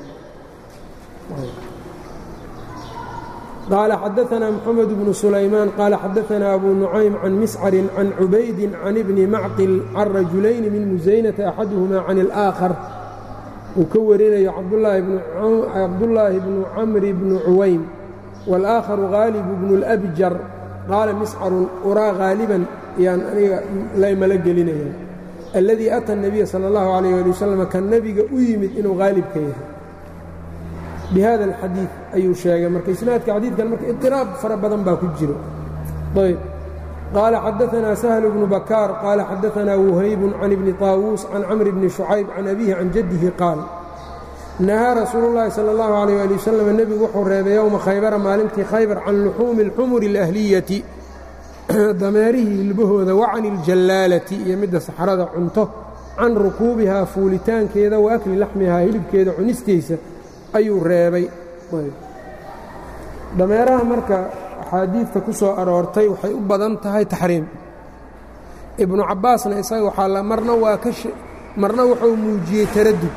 qaala xadaثna mxamed bnu sulaymaan qaala xadaثna abu nucaym can miscarin can cubaydin can ibni macqil can rajulayni min musaynata axaduhuma can اlآakhar uu ka warinayo cabdullaahi bnu camri bnu cuwaym wاlآakharu haalibu bnu اlأbjar qaala miscarun uraa haaliban yaan aniga laymala gelinaya alladii ata الnabiya salى اllahu عalيh ali wasalam kan nebiga u yimid inuu haalibka yahay bihada اlxadiid ayuu sheegay marka isnaadka xadiidkan marka iطiraab fara badan baa ku jiro ayb qaala xadaثna sahl bnu bakaar qaala xadaثna wuhayb can ibni طaawuus can camri bni شhucayb can abihi can jaddihi qaal nahaa rasuulu اllahi salى اllahu عalيh ali wasalam nebigu wuxuu reebay yowma khaybara maalintii khaybar can luxuumi اlxumuri اlahliyati dameerihii hilbahooda wa can iljallaalati iyo midda saxrada cunto can rukuubihaa fuulitaankeeda wa akli laxmihaa hilibkeeda cunistiisa ayuu reebay dameeraha marka axaadiidta ku soo aroortay waxay u badan tahay taxriim ibnu cabbaasna isaga waxaa marna waa ka marna wuxuu muujiyey taradud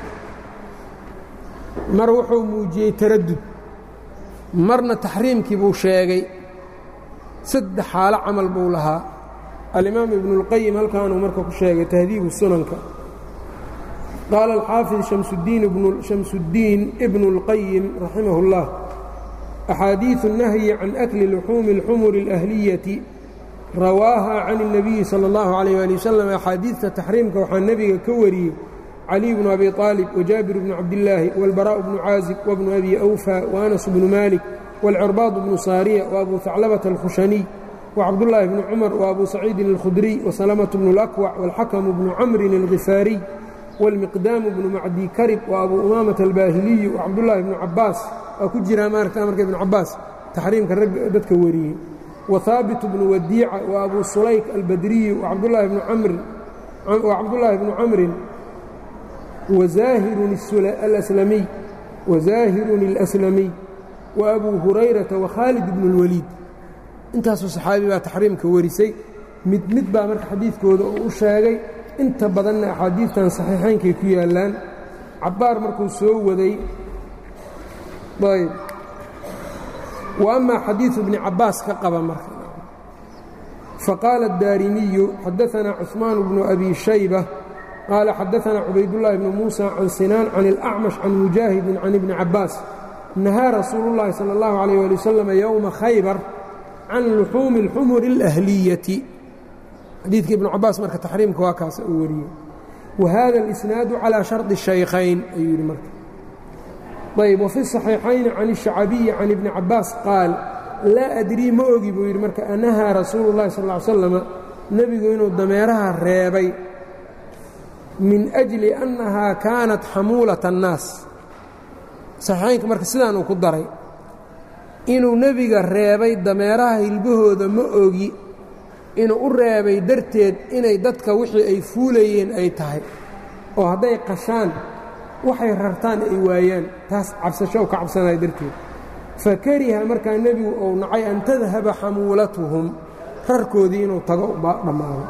mar wuxuu muujiyey taradud marna taxriimkii buu sheegay saddex xaalo camal buu lahaa alimaam ibnuاlqayim halkaanuu marka ku sheegay tahdiibu sunanka qaala alxaafid shamsuddiin ibnu اlqayim raximah اllah axaadiiثu الnahyi can akli luxuumi اlxumuri اlahliyati rawaaha can الnabiyi salى اllahu عalيh ali wasalam axaadiidta taxriimka waxaa nebiga ka wariyey caliy bnu abi طaalib wajaabir bnu cabdillaahi wاlbaraaء bnu caazib wabnu abi awfa waanas bnu malik wاlcirbaad bnu saariya وabu haclabata اlkhushaniy wcabdullaahi bnu cumar وabu saciidin اlkhudriy wasalamة bnu اlأkwac wاlxakamu bnu camrin اlgifaariy wاlmiqdaamu bnu macdi karib وabu umaamata albaahiliyu wcabdullaahi bnu cabaas waa ku jiraa maaragta amarka ibnu cabaas taxriimka rag dadka wariyey wahaabitu bnu wadiica وabu sulayk albadriyu wcabdullaahi bnu camr wa cabdullaahi bnu camrin wazaahirun alaslamiy wazaahirun اlaslamiy wa abuu hurayrata wakhaalid bnu اlwaliid intaasoo saxaabi baa taxriimka warisay mid mid baa marka xadiidkooda uu u sheegay inta badanna axaadiidtan saxiixaynkay ku yaallaan cabbaar markuu soo waday ayb wa amaa xadiidu bni cabbaas ka qaba marka faqaala الdaarimiyu xadaثana cuثmaan bnu abi shayba qaala xadaثana cubaydullaahi bnu muusa can sinaan can اlأcmash can mujaahidin can ibni cabbaas nahaa rasuulu اllahi salى اllahu عalيh ali wasalam yowma khaybar can luxuumi اlxumuri اlahliyati xadiidka ibnu cabaas marka taxriimka waa kaasa uu wariyey wa hada اlisnaadu calىa sharطi الشhaykhayn ayuu yidhi marka ayb wafi الصaxiixayni can الشhacabiyi can ibni cabaas qaal laa adrii ma ogi buu yidhi marka anahaa rasuulu اllahi sal ly slama nebigu inuu dameeraha reebay min أjli annahaa kaanat xamuulaة الnaas saxiixaynka marka sidaan uu ku daray inuu nebiga reebay dameeraha hilbahooda ma ogi inuu u reebay darteed inay dadka wixii ay fuulayeen ay tahay oo hadday qashaan waxay rartaan ay waayaan taas cabsasho ka cabsanaya darteed fa kariha markaa nebigu uu nacay an tadhaba xamuulatuhum rarkoodii inuu tago dhammaado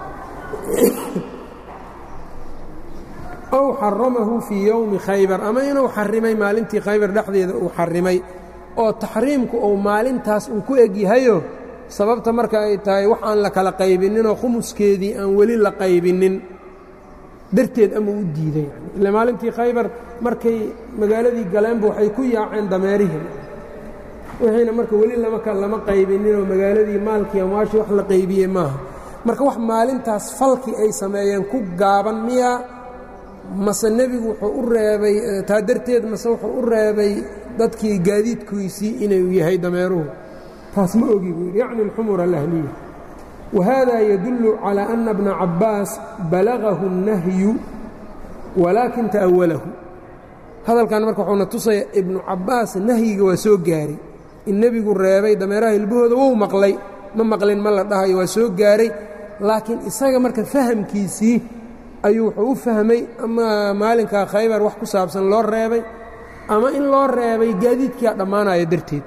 ow xaramahu fii yowmi khaybar ama inuu xarimay maalintii khaybar dhexdeeda uu xarimay oo taxriimku uu maalintaas uu ku eg yahayo sababta marka ay tahay wax aan la kala qaybinninoo khumuskeedii aan weli la qaybinnin darteed ama u diiday yani ila maalintii khaybar markay magaaladii galeenba waxay ku yaaceen dameerihii wixiina marka weli lama qaybinninoo magaaladii maalkii amwaashii wax la qaybiyey maaha marka wax maalintaas falkii ay sameeyeen ku gaaban miyaa mase nebigu wuxuu u reebay taa darteed mase wuxuu u reebay dadkii gaadiidkiisii inuu yahay dameeruhu taas ma ogi buu yidhi yacni alxumur alahliya wahada yadullu calى ana bna cabbaas balagahu الnahyu walaakin ta'awalahu hadalkan marka wuxuuna tusaya ibnu cabbaas nahyiga waa soo gaaray in nebigu reebay dameeraha hilbahooda wou maqlay ma maqlin ma la dhahayo waa soo gaaray laakiin isaga marka fahamkiisii ayuu wuxuu u fahmay ama maalinkaa khaybar wax ku saabsan loo reebay ama in loo reebay gaadiidkiia dhammaanaya darteed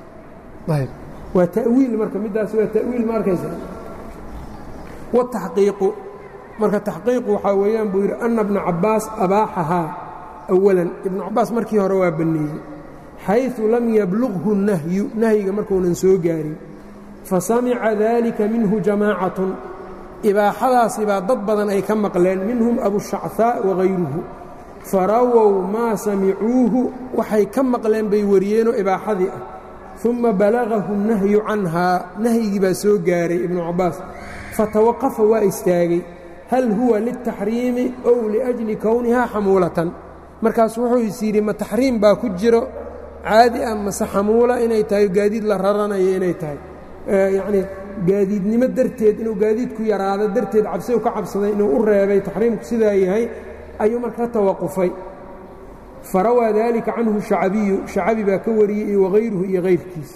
waa ta'wiil marka middaas waa ta'wiil ma arkaysa wataxqiiqu marka taxqiiqu waxaa weeyaan buu yidhi anna bna cabbaas abaaxahaa awalan ibnu cabbaas markii hore waa banneeyey xayثu lam yablughu nahyu nahyiga markuunan soo gaarin fasamica dalika minhu jamaacatun ibaaxadaasi baa dad badan ay ka maqleen minhum abushachaa wagayruhu farawow maa samicuuhu waxay ka maqleen bay wariyeenoo ibaaxadii ah uma balagahu nahyu canhaa nahyigii baa soo gaaray ibnu cabbaas fatawaqafa waa istaagay hal huwa liltaxriimi ow liأjli kownihaa xamuulatan markaas wuxuu is yidhi ma taxriim baa ku jiro caadi ah mase xamuula inay tahay gaadiid la raranayo inay tahay yacnii gaadiidnimo darteed inuu gaadiidku yaraado darteed cabsiu ka cabsaday inuu u reebay taxriimku sidaa yahay ayuu marka ka tawaqufay farawaa dalika canhu shacabiyu shacabi baa ka wariyey iyo wagayruhu iyo kayrkiis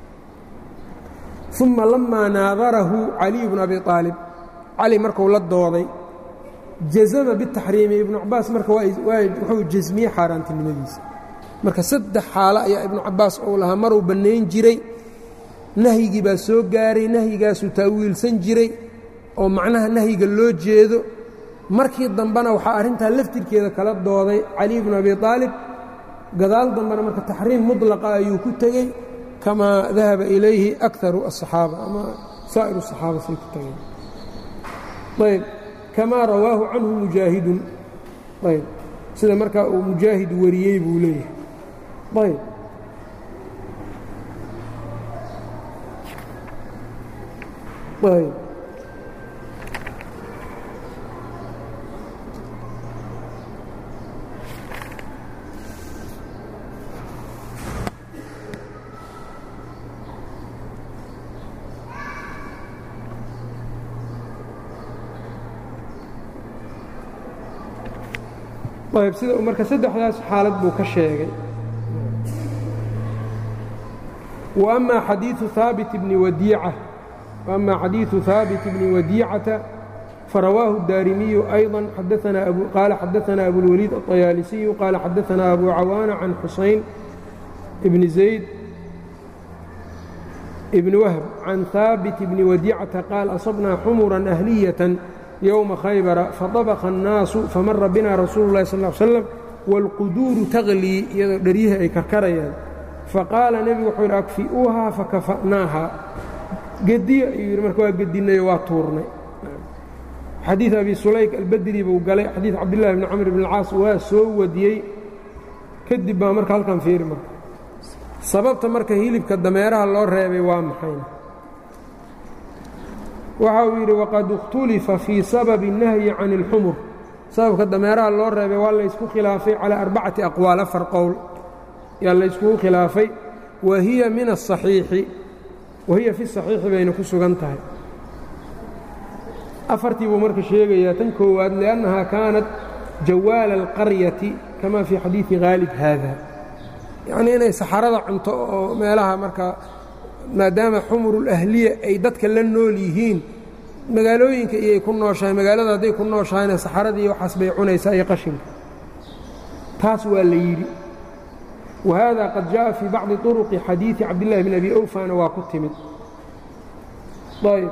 uma lamaa naadarahu caliy bnu abi aalib cali markuu la dooday jazama bitaxriimi ibnu cabaas marka wuxuu jasmiyey xaaraantinimadiisa marka saddex xaalo ayaa ibnu cabaas uu lahaa maruu bannayn jiray nahyigii baa soo gaaray nahyigaasuu taawiilsan jiray oo macnaha nahyiga loo jeedo markii dambena waxaa arrintaa laftirkeeda kala dooday cali bnu abi aalib gadaal dambena marka taxriim mudlaqa ayuu ku tegey kamaa dahaba ilayhi akaru aلصaxaaba ama saa'iru الصaxaaba say ku tageen ayb kamaa rawaahu canhu mujaahidun ayb sida markaa uu mujaahid wariyey buu leeyahay ayb ayb ayb sida marka saddexdaas xaalad buu ka sheegay wa amaa xadiiu haabit bni wadiica وأma xadiiثu haabit bni wadiicata farawaahu الdarimiyu أيضا qaala xadaثna abulwaliid الطayaalisiyu qaala xadaثna abu cawaana can xusayn bn zayd bn whb can haabit bni wadicata qaal asabnaa xumura أhliyaة yowma khaybara faطabqa الnaasu famara bina rasuulu الlahi sal ا ly slam wاlquduuru taglii iyadoo dheryihii ay karkarayaan faqaala nebigu wuxuu yidhi akfi'uuhaa fakafa'naaha gediya ayuu yidhi marka waa gedinayo waa tuurnay xadiid abi sulayk albedri buu galay xadiid cabdillahi bni camr bn اlcaas waa soo wadiyey kadib baa marka halkan fiiri marka sababta marka hilibka dameeraha loo reebay waa maxayna waxa uu yidhi waqad اkhtulifa fii sababi الnahyi can اlxumur sababka dameeraha loo reebay waa laysku khilaafay calaa arbacati aqwaal afar qowl yaa layskugu khilaafay wa hiya min asaxiixi wa hiya fi saxiixi bayna ku sugan tahay afartii buu marka sheegayaa tan koowaad liannahaa kaanat jawaala alqaryati kama fii xadiidi haalib haada yacnii inay saxarada cunto oo meelaha marka maadaama xumurulahliya ay dadka la nool yihiin magaalooyinka iyay ku nooshahay magaalada hadday ku nooshahayna saxaradii waxaas bay cunaysaa iyo qashinka taas waa la yidhi wa haada qad jaءa fii bacdi طuruqi xadiidi cabdillahi bn abi awfana waa ku timid ayb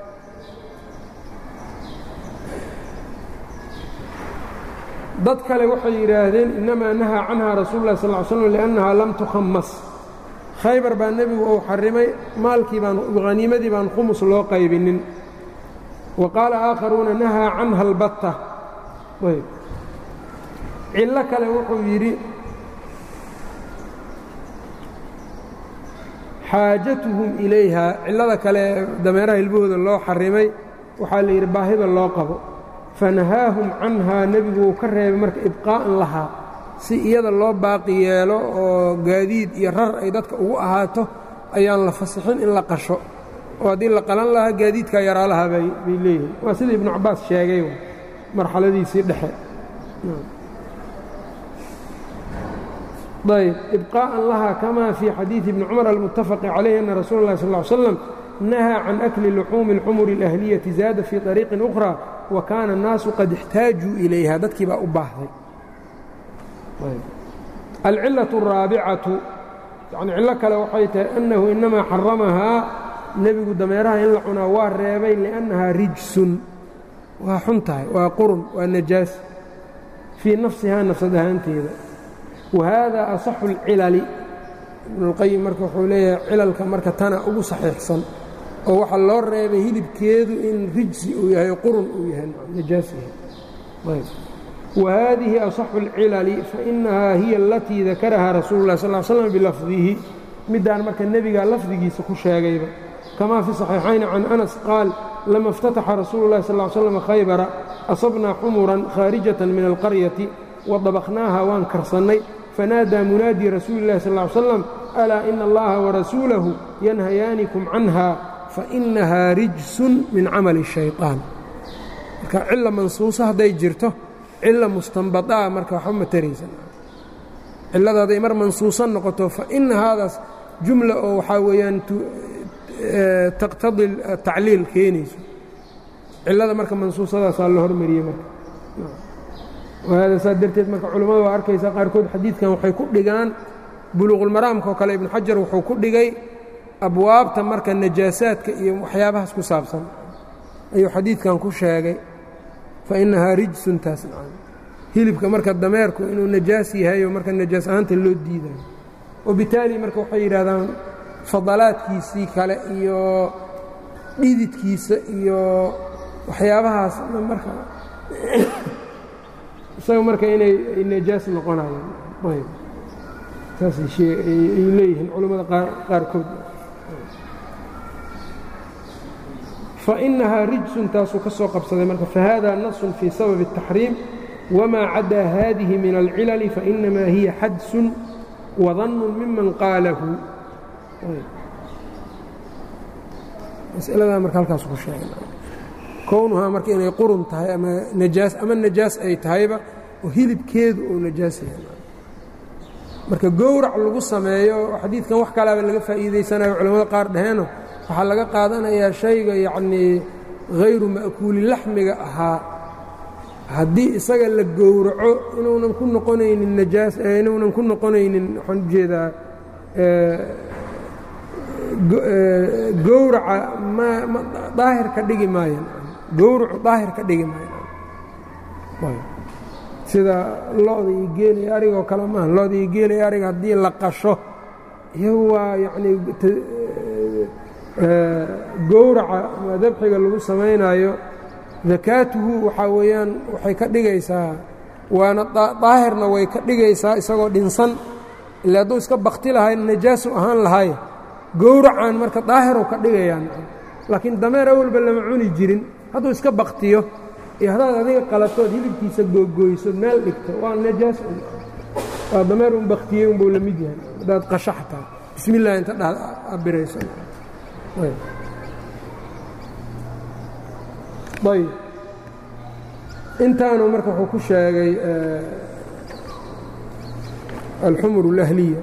dad kale waxay yidhaahdeen inamaa nahaa canha rasuulu lah sal ly slm liannaha lam tukhamas khaybar baa nebigu uu xarimay maalkii baan haniimadii baan khumus loo qaybinin wa qaala aakharuuna nahaa canha albatta ayb cillo kale wuxuu yidhi xaajatuhum ilayha cillada kale dameeraha hilbahooda loo xarimay waxaa la yidhi baahida loo qabo fanahaahum canhaa nebigu uu ka reebay marka ibqaa'an lahaa si iyada loo baaqi yeelo oo gaadiid iyo rar ay dadka ugu ahaato ayaan la fasixin in la qasho oo haddii la qalan lahaa gaadiidkaa yaraa lahaa bay leeyihin waa sida ibnu cabbaas sheegay marxaladiisii dhexe ayb ibqaa'an lahaa kama fii xadiidi ibni cumar almuttafaqi calayh ana rasuula اllahi sal ly slam nahaa can akli luxuumi اlxumuri اlahliyati zaada fii طariiqin ukhra wa kaana الnaasu qad اxtaajuu ilayha dadkii baa u baahday alcilaة الraabicatu yani cillo kale waxay tahay annahu inamaa xaramahaa nebigu dameeraha in la cunaa waa reebay liأnnahaa rijsun waa xun tahay waa qurun waa najaas fii nafsihaa nafsad ahaanteeda wa haada asaxu اlcilali ibnuاlqayim marka wuxuu leeyahay cilalka marka tana ugu saxiixsan oo waxaa loo reebay hilibkeedu in rijsi uu yahay qurun uu yahay najaas yahay whadihi aصaxu اlcilali fainahaa hiya alatii dakarahaa rasuulu اlah sal slm bilafdihi midaan marka nebigaa lafdigiisa ku sheegayba kama fi صaxiixayni can anas qaal lama اftataxa rasuulu اlahi sal slm khaybara asabnaa xumuran khaarijatan min alqaryati wadabaknaaha waan karsannay fanaadaa munaadii rasuuli اlahi sal slam alaa ina allaha warasuulahu yanhayaanikum canha fainahaa rijsun min camali الshayطaan marka cila mansuuso hadday jirto cila mustanbadaa marka waxba ma taraysan cillada hadday mar mansuusan noqoto fa ina haadaas jumla oo waxaa weeyaan taqtadi tacliil keenayso cillada marka mansuusadaasaa la hormariyey marka wahaada saa darteed marka culimmada waa arkaysaa qaarkood xadiidkan waxay ku dhigaan buluuqulmaraamka oo kale ibnu xajar wuxuu ku dhigay abwaabta marka najaasaadka iyo waxyaabahaas ku saabsan ayuu xadiidkan ku sheegay fainahaa rijsun taas hilibka marka dameerku inuu najaas yahayo marka najaas ahaanta loo diidayo wabitaali marka waxay yidhahdaan fadalaadkiisii kale iyo dhididkiisa iyo waxyaabahaas marka isaga marka inay najaas noqonayaan ayb saasay leeyihiin culammada qaarkood fainahaa rijsun taasuu ka soo qabsaday marka fahada nasun fii sababi الtaxriim wmaa cadaa hadihi min alcilali fainamaa hiya xadsun wadannu miman qaalahu masaladaa marka halkaas ku sheegay kownuhaa marka inay qurun tahay ama najaas ama najaas ay tahayba oo hilibkeedu uu najaas yahay marka gowrac lagu sameeyo xadiidkan wax kalaaba laga faa'iidaysanayo culamada qaar dhaheeno waxaa laga qaadanayaa shayga yacnii hayru ma'kuuli laxmiga ahaa haddii isaga la gowraco inuunan ku noqonaynin najaas inuunan ku noqonaynin waxaan ujeedaa gowraca ma daahir ka dhigi maayan gowracu daahir ka dhigi maayan sida lo-da iyo geela iyo arigoo kale maaha lo-da iyo geela iyo ariga haddii la qasho iyagu waa yacnii gowraca ama dabxiga lagu samaynayo dakaatuhu waxaa weeyaan waxay ka dhigaysaa waana daahirna way ka dhigaysaa isagoo dhinsan ila hadduu iska bakti lahay najaasu ahaan lahay gowracan marka daahirow ka dhigayaan laakiin dameer awalba lama cuni jirin hadduu iska baktiyo iyo haddaad adiga qalatood hilibkiisa googooysood meel dhigto waa najaas waa dameer un baktiyey unbuu la mid yahay haddaad qasho xataa bismi illah inta dha abirayso ayb intaanu marka wuxuu ku sheegay alxumur اlahliya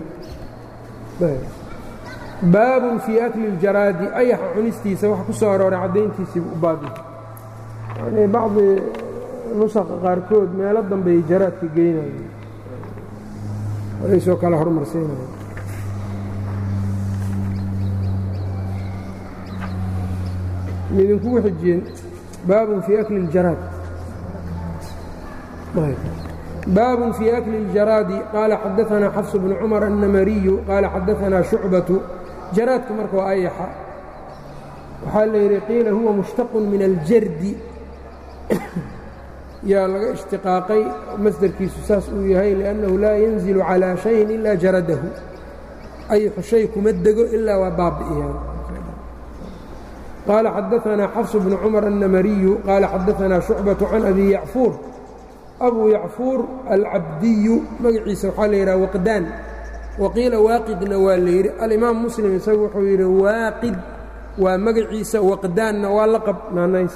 baabun fii akli اljaraadi ayaxa cunistiisa waxa ku soo arooray caddayntiisii u baabi yani bacdi nusaqa qaarkood meelo dambey jaraadka geynaya alaysoo kala hormarsiinaya midinkugu xijiyeen baabun fii akli اljaraad baabun fii akli اljaraadi qaala xadaanaa xafs bnu cumar annamariyu qaala xadaanaa shucbatu jaraadku marka waa ayaxa waxaa la yidhi qiila huwa mushtaqun min aljardi yaa laga ishtiqaaqay masdarkiisu saas uu yahay liannahu laa yanzilu calaa shayin ilaa jaradahu ayaxu shay kuma dego ilaa waa baabi'iyaan qaala xadaanaa xafs bnu cumar annamariyu qaala xadaanaa shucbatu can abi yacfuur abuu yacfuur alcabdiyu magaciisa waxaa la yidhaha waqdaan waqiila waaqidna waa la yidhi alimaam muslim isagu wuxuu yidhi waaqid waa magaciisa waqdaanna waa laqab naanays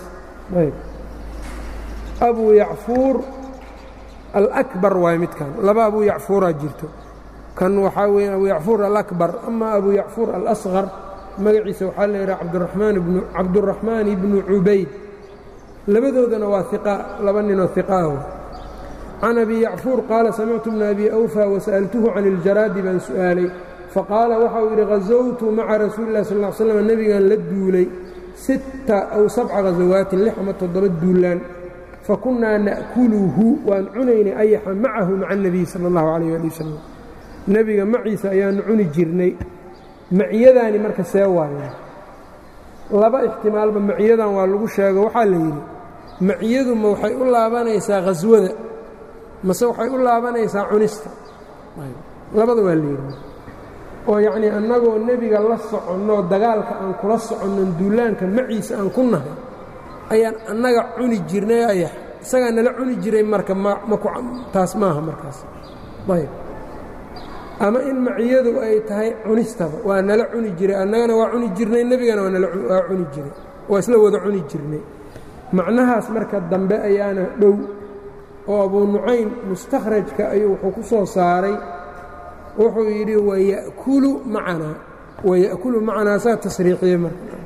abuu yacfuur alakbar waay midkan laba abuu yacfuuraa jirto kan waxaa weya abuu yacfuur alakbar ama abuu yacfuur alasqar magaciisa waxaa la yidhaha cabduraxmaan ibnu cubayd labadoodana waa iqa laba ninoo iqaah can abi yacfuur qaala samictu bna abi awfa wasa'altuhu can iljaraadi baan su'aalay faqaala waxa uu yidhi hazowtu maca rasuuli lah sal slam nebigan la duulay sitta aw sabca khasawaatin lix ama toddoba duulaan fakunnaa na'kuluhu waan cunaynay ayaxa macahu maca اnebiy sala اllahu calayh ali wasalam nebiga maciisa ayaanu cuni jirnay maciyadaani marka see waaye laba ixtimaalba maciyadan waa lagu sheego waxaa la yidhi maciyadu ma waxay u laabanaysaa khaswada mase waxay u laabanaysaa cunista labada waa la yidhi oo yacnii annagoo nebiga la soconno dagaalka aan kula soconnon duulaanka maciisa aan ku nahay ayaan annaga cuni jirnay ayax isagaa nala cuni jiray marka taas maaha markaas ayb ama in maciyadu ay tahay cunistaba waa nala cuni jiray annagana waa cuni jirnay nebigana waa cuni jiray waa isla wada cuni jirnay macnahaas marka dambe ayaana dhow oo abuu nucaym mustakhrajka ayuu wuxuu ku soo saaray wuxuu yidhi waya'kulu macanaa waya'kulu macanaa saa tasriixiye marka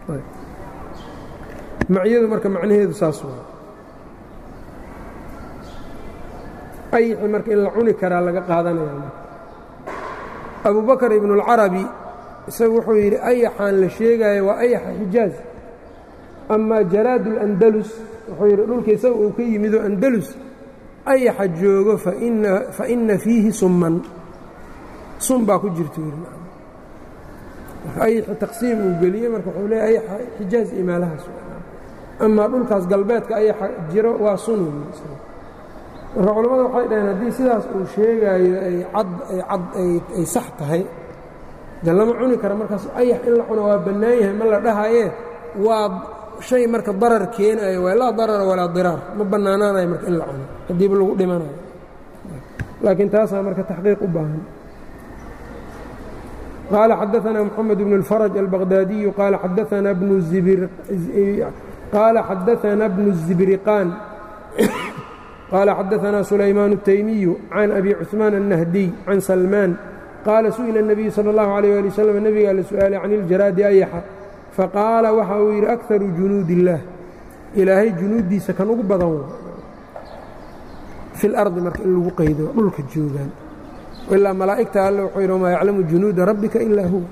maciyadu marka macnaheedu saas waa ayixi marka in la cuni karaa laga qaadanaya marka abubakar ibnuاlcarabi isagu wuxuu yidhi ayaxaan la sheegaayo waa ayaxa xijaaz amaa jaraad اlandalus wuxuu yidhi dhulka isaga uu ka yimidoo andalus ayaxa joogo faina fiihi summan sun baa ku jirta yidhi ayaxi taqsiim uu geliyey marka wuxuu leeya ayaxa xijaaz iyo meelahaas amaa dhulkaas galbeedka ayaxa jiro waa sun marka culammada waxay dhaheen haddii sidaas uu sheegaayo ay cad ay cad ay sax tahay de lama cuni kara markaas ayax in la cuno waa bannaan yahay ma la dhahayee waa shay marka darar keenayo waa laa darara walaa diraar ma bannaanaanayo marka in la cuno haddiiba lagu dhimanayo laakiin taasaa marka taxqiiq u baahan qaala xadaanaa moxamed bnu اlfaraj albaqdaadiyu qaala xadaanaa bnu qaala xadaanaa bnu الzibriqaan qaala xadaanaa sulaymaan الtaymiyu can abi cuثmaan الnahdiy can salmaan qaala su'ila الnabiyu salى اllahu عalيh ali wslam nebigaa la su'aalay can iljaraadi ayaxa faqaala waxa uu yidhi akaru junuud illaah ilaahay junuuddiisa kan ugu badan wa fi lardi marka in lagu qaydo dhulka joogaan ilaa malaa'igta alle wuxuu yidhi wamaa yaclamu junuuda rabbika ilaa huwa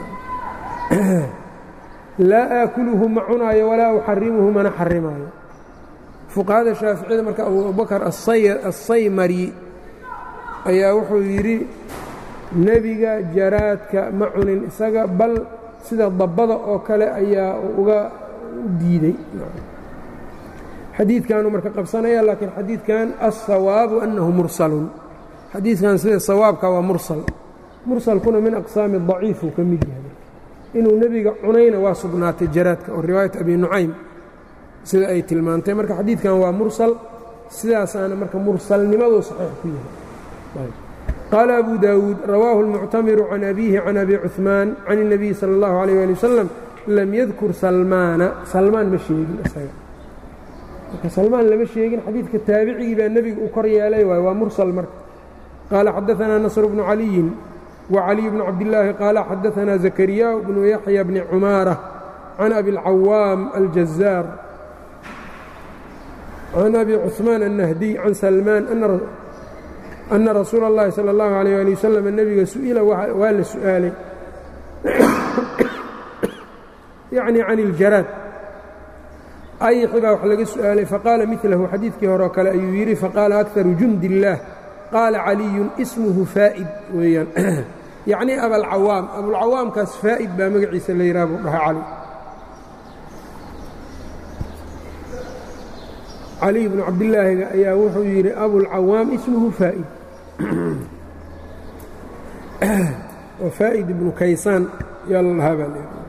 laa aakuluhu ma cunaayo walaa uxarimuhu mana xarimaayo fuqahada shaaficiyada marka abubakar assaymari ayaa wuxuu yidhi nebiga jaraadka ma cunin isaga bal sida dabbada oo kale ayaa uga diiday xadiidkanuu marka qabsanaya laakiin xadiidkan alsawaabu annahu mursalun xadiidkan sida sawaabka waa mursal mursalkuna min aqsaami daciif uu ka mid yahay inuu nebiga cunayna waa sugnaatay jaraadka oo riwaayat abi nucaym sida ay tilmaantay marka xadiidkan waa mursal sidaasaana marka mursalnimaduu saxiix ku yahay qaala abu daawuud rawaahu اlmuctamiru can abiihi can abi cuثmaan can الnabiyi salى اllahu عalيyه ali wasalam lam yadkur salmaana salmaan ma sheegin isaga marka salmaan lama sheegin xadiidka taabicigii baa nebiga u kor yeelay waay waa mursal marka qaala xadaثanaa nasr bnu caliyin وcaliي bn cabdالlaahi qaala xadaثanaa zakariya bnu yaxya bni cumaarة can abi اlcawaam aljazaar can abi cuثmaan الnahdiy can salmaan ana rasuula اllahi salى اllahu عalيyه ali wasalam nebiga su'ila waa la su'aalay yacni can اljaraad ayxi baa wax laga su'aalay faqaala milahu xadiidkii hore oo kale ayuu yidhi faqaala akaru jundi اllaah qaala caliyun ismuhu faa'id weeyaan yacni abalcawaam abulcawaamkaas faa'id baa magaciisa la yidhaha buu dhahay cali cali bnu cabdilaahiga ayaa wuxuu yidhi abulcawaam ismuhu faa'id oo faa'id ibnu kaysaan yaa la dhahaa baa layidhi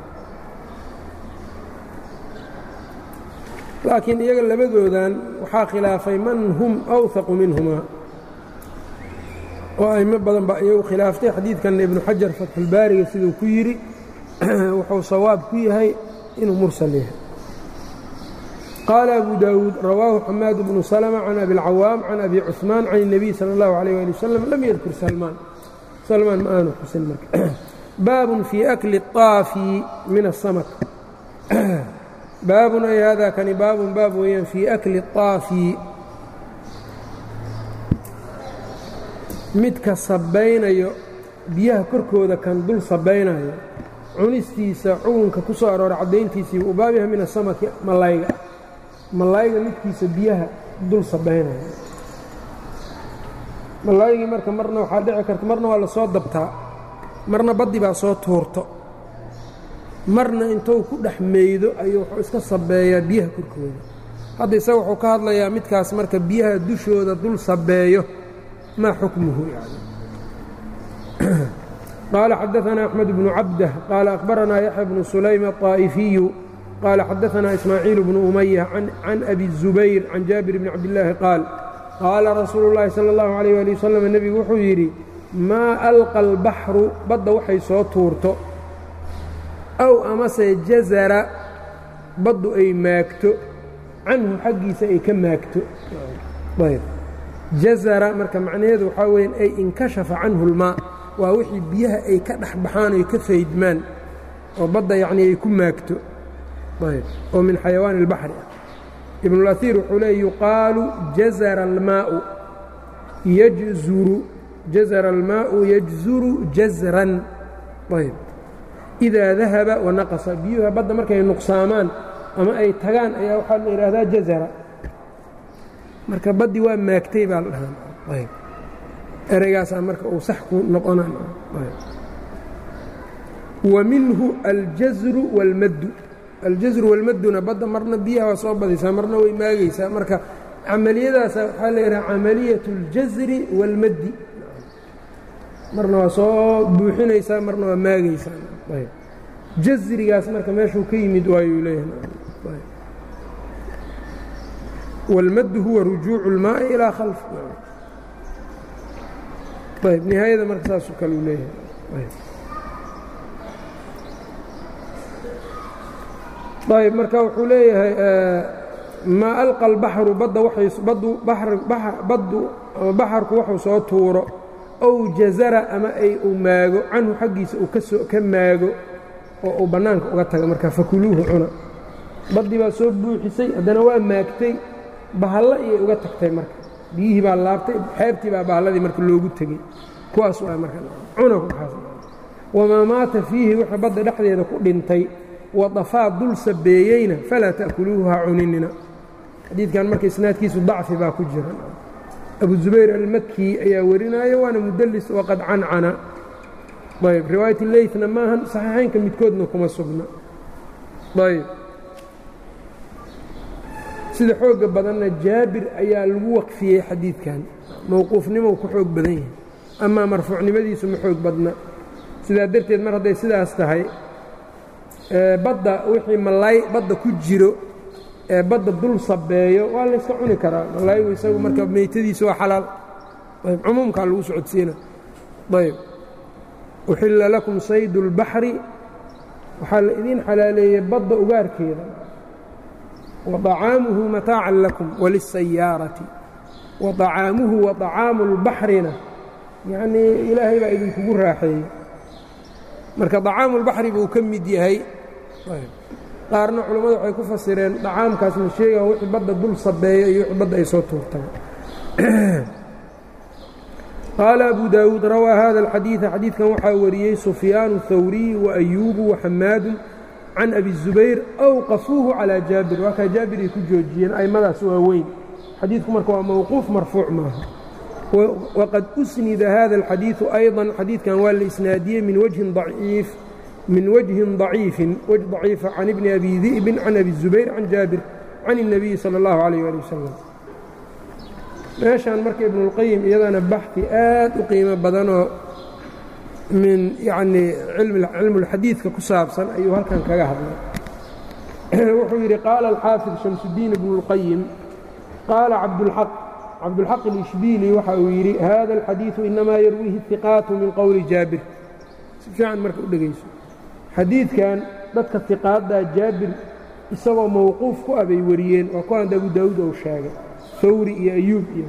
laakiin iyaga labadoodan waxaa khilaafay man hum awhaqu minhumaa oo aimo badan baa iyagu khilaaftay xadiidkanna ibnu xajar fatxulbaariga siduu ku yidhi wuxuu sawaab ku yahay inuu mursal yahay qaala abu daawuud rawaahu xamaad bnu salma can abi اlcawaam can abi cuثmaan can الnabiy salى اllahu عalيyه ali wasalam lam yadkur salmaan salmaan ma aanu xusin marka baabun fii akli الطaafi min الsamak baabun ay hada kani baabun baab weeyaan fii akli الطaafi midka sabaynayo biyaha korkooda kan dul sabaynayo cunistiisa cugunka ku soo arooray caddayntiisii u baab yahay min asamaki malayga malayga midkiisa biyaha dul sabaynayo malaygii marka marna waxaa dhici karta marna waa la soo dabtaa marna baddi baa soo tuurto marna intuu ku dhex meydo ayuu wuxuu iska sabeeyaa biyaha korkooda hadda isaga wuxuu ka hadlayaa midkaas marka biyaha dushooda dul sabeeyo ma xukmuhu yani qaala xadaثna أxmed bnu cabdah qaala akhbaranaa yaxya bnu sulaym الطaaئifiyu qaala xadaثna ismaaciil bnu umaya can abi الzubayr can jaabir bni cabdillaahi qaal qaala rasuulu اllahi salى اllahu عalيh ali wasalam nebigu wuxuu yidhi maa alqa اlbaxru badda waxay soo tuurto aw amase jazara baddu ay maagto canhu xaggiisa ay ka maagto jazara marka macnaheedu waxaa weeyaan ay inkashafa canhu اlmaa waa wixii biyaha ay ka dhex baxaan oy ka faydmaan oo badda yacnii ay ku maagto oo min xayawaan اlbaxri ah ibnulaiir wuxuu leey yuqaalu jazara almaau yajzuru jazara almaau yajzuru jazran ayb idaa dahaba wanaqasa biyuha badda markay nuqsaamaan ama ay tagaan ayaa waxaa la yidhaahdaa jazara marka baddi waa maagtay baa la dhahaa ereygaasaa marka uu sax ku noqona wa minhu aljazru wاlmaddu aljazru walmadduna badda marna biyaha waa soo badaysaa marna way maagaysaa marka camaliyadaasa waxaa la yidhaha camaliyaة اljazri wاlmaddi marna waa soo buuxinaysaa marna waa maagaysaa jazrigaas marka meeshuu ka yimid waayuu leeyahay wاlmaddu huwa rujuucu اlmaaءi ilaa khalf ayb nihaayada marka saasoo kale uu leeyahay ayb marka wuxuu leeyahay maa alqa اlbaxru badda waay baddu baddu ama baxarku waxuu soo tuuro ow jazara ama ay uu maago canhu xaggiisa uu kasoo ka maago oo uu bannaanka uga taga marka fakuluuhu cuna baddii baa soo buuxisay haddana waa maagtay bahallo iyay uga tagtay marka biyihii baa laabtay xeebtii baa bahalladii marka loogu tegey kuwaas waa marka cuna kuaas wamaa maata fiihi wixii badda dhexdeeda ku dhintay wadafaa dul sabeeyeyna falaa ta'kuluuhu ha cuninina xadiidkan marka isnaadkiisu dacfi baa ku jira abu zubayr almaki ayaa warinaayo waana mudlis waqad cancana ayb riwaayat leytna maahan saxiixaynka midkoodna kuma sugna ayb sida xooga badanna jaabir ayaa lagu waqfiyey xadiidkan mowquufnimou ku xoog badan yahay amaa marfuucnimadiisu ma xoog badna sidaa darteed mar hadday sidaas tahay badda wixii malaay badda ku jiro ee badda dul sabeeyo waa layska cuni karaa malaayigu isagu marka meytadiisu waa xalaal ayb cumuumkaa lagu socodsiina ayb uxilla lakum saydu اlbaxri waxaa la idiin xalaaleeyey badda ugaarkeeda waطacaamuhu mataacan lakum waliلsayaarati waطacaamuhu waطacaamu اlbaxrina yacnii ilaahay baa idinkugu raaxeeyey marka طacaamu اlbaxri buu ka mid yahay qaarna culammadu waxay ku fasireen dacaamkaas la sheegaa wixii badda dul sabeeya iyo wixii badda ay soo tuurtaan qaala abu daawuud rawaa hada alxadiida xadiidkan waxaa wariyey sufyaanu hawriy waayuubu waxamaadu can abi zubayr awqafuuhu calaa jaabir waa kaa jaabir ay ku joojiyeen a'immadaas waa weyn xadiidku marka waa mowquuf marfuuc maaha waqad usnida hada alxadiidu ayضa xadiidkan waa la isnaadiyey min wajhin daciif min wجهi ضaciifi wجه ضaciifa can ibni abi di'bin can abi الزubayr can jaabir can الnabiyi salى اllahu عalيyه ali wasalam meeshaan marka ibnuاlqayim iyadana baxi aad u qiimo badanoo min yanii cilmuاlxadiidka ku saabsan ayuu halkan kaga hadlay wuxuu yidhi qaala alxaafid shamsudiin ibnu اlqayim qaala cabdulxaq cabdulxaq اlishbiili waxa uu yidhi hada اlxadiiثu inamaa yarwiihi الثiqaatu min qowli jaabir si fiican marka u dhegayso xadiidkan dadka iqaaddaa jaabir isagoo mowquuf ku ah bay wariyeen waa kuwaan abu daawuud ou sheegay hawri iyo ayuub iyo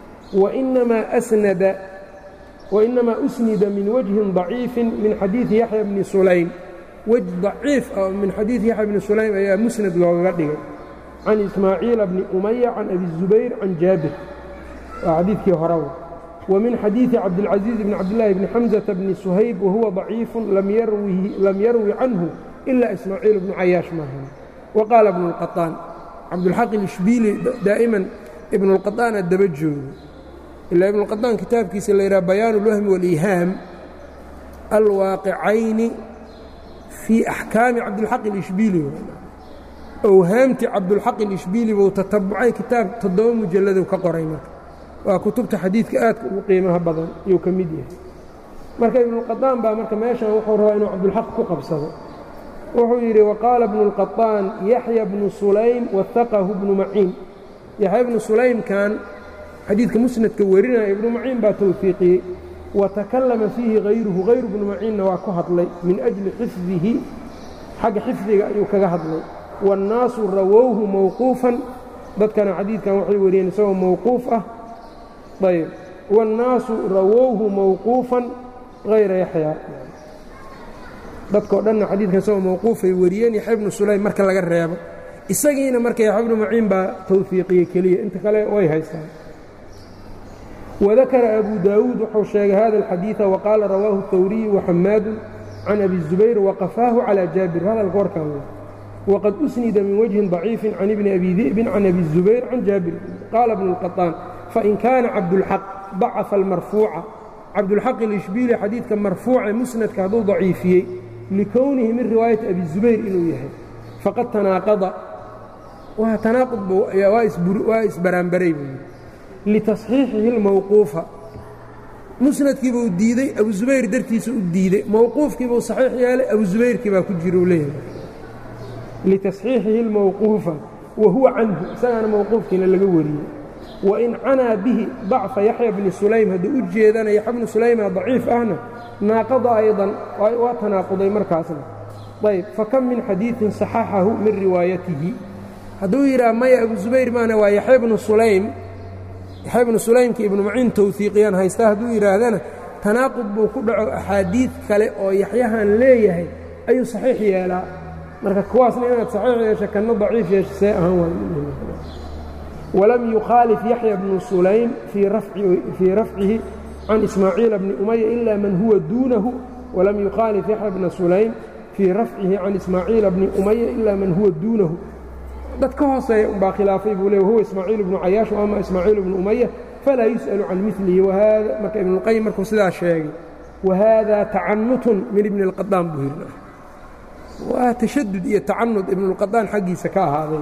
wainamaa usnida min wajhin ضaciifin min xadiidi yaxya bni sulaym wej daciif ah min xadiidi yaxya bni sulaym ayaa musnad loogaga dhigay can ismaaciila bni umaya can abi الzubayr can jaabir waa xadiidkii horewa ومن xadيiث cabdالعaزيiز بن cabdاللahi بن xمزة بن سhayb وhuوa ضaciiف lam yarwi canhu إla إسmaaعيiل بن cayaaشh maahan وqاala بن الqaطاan cabdالxaq الإشhbiili daaئiman ibn الqaطاana daba joogo ilaa ibn الqaطاan kitaabkiisa la yidhaha bayaan الwahmi والإihaam alwaaqicayni fii أxkaami cabdالxaq الإشhbiili owhaamti cabdالxaq الإشhbiili buu tatabucay kitaab toddoba mujaladu ka qoray marka waa kutubta xadiidka aadka ugu qiimaha badan ayuu ka mid yahay marka ibnuاlqaطaan baa marka meeshan wuxuu rabaa inuu cabdulxaq ku qabsado wuxuu yidhi waqaala bnu اlqaطaan yaxya bnu sulaym wahaqahu bnu maciin yaxya bnu sulaymkan xadiidka musnadka warinaya ibnu maciin baa towfiiqiyey watakallama fiihi hayruhu hayru bnu maciinna waa ku hadlay min ajli xifdihi xagga xifdiga ayuu kaga hadlay waاnnaasu rawowhu mowquufan dadkana xadiidkan waxay wariyeen isagoo mowquuf ah ayb wاnnaasu rawowhu mowquufan hayra yaxya dadkao dhanna xadiidkan isagoo mowquufay wariyeen yaxya bnu sulaym marka laga reebo isagiina marka yaxya bnu maciin baa towfiiqiyey keliya inta kale way haystaan wadakara abu daawuud wuxuu sheegay hada alxadiiثa waqaala rawaahu الhawriyu waxamaadu can abi الzubayr waqafaahu calى jaabir hadalka warkan wey wqad usnida min wجهi ضaciifi can ibni abi di'bin can abi الzubayr can jaabir qaala bnu الqaطaan fain kaana cabdulxaq dacafa almarfuuca cabdulxaq ilishbiili xadiidka marfuuce musnadka hadduu daciifiyey likownihi min riwaayati abi zubayr inuu yahay faqad tanaaqada waa tanaaqud waa isbaraanbaray buu yidhi litasxiixihi اlmowquufa musnadkiibuu diidey abu zubayr dartiisa u diidey mowquufkiibuu saxiix yeelay abu zubayrkii baa ku jira uu leeyahay litasxiixihi اlmowquufa wa huwa canhu isagaana mowquufkiina laga wariyey wain canaa bihi dacfa yaxya bni sulaym hadduu u jeedana yaxya bnu sulayma daciif ahna naaqada aydan waa tanaaquday markaasna ayb fakam min xadiiثin صaxaxahu min riwaayatihi hadduu yidhaha maya abu zubayr maana waa yaxya bnu sulaym yaxya bnu sulaymka ibnu maciin towfiiqiyaan haystaa hadduu yidhaahdana tanaaqud buu ku dhaco axaadiid kale oo yaxyahan leeyahay ayuu saxiix yeelaa marka kuwaasna inaad saxiix yeesha kana daciif yeesha see ahaan waay walam yukhaalif yaxya bnu sulaym fii rafcihi can ismaaciila bni umaya ila man huwa duunahu walam yukhaalif yaxya bna sulaym fii rafcihi can ismaaciila bni umaya ila man huwa duunahu dad ka hooseeya umbaa khilaafay buu le huwa ismaaciil bnu cayaash ama ismaaciil bnu umaya falaa yus'alu can milihi marka ibnuاlqayim markuu sidaa sheegay wahada tacanutun min ibni اlqadaan buu yidhi waa tashadud iyo tacanud ibnuاlqadaan xaggiisa ka ahaaday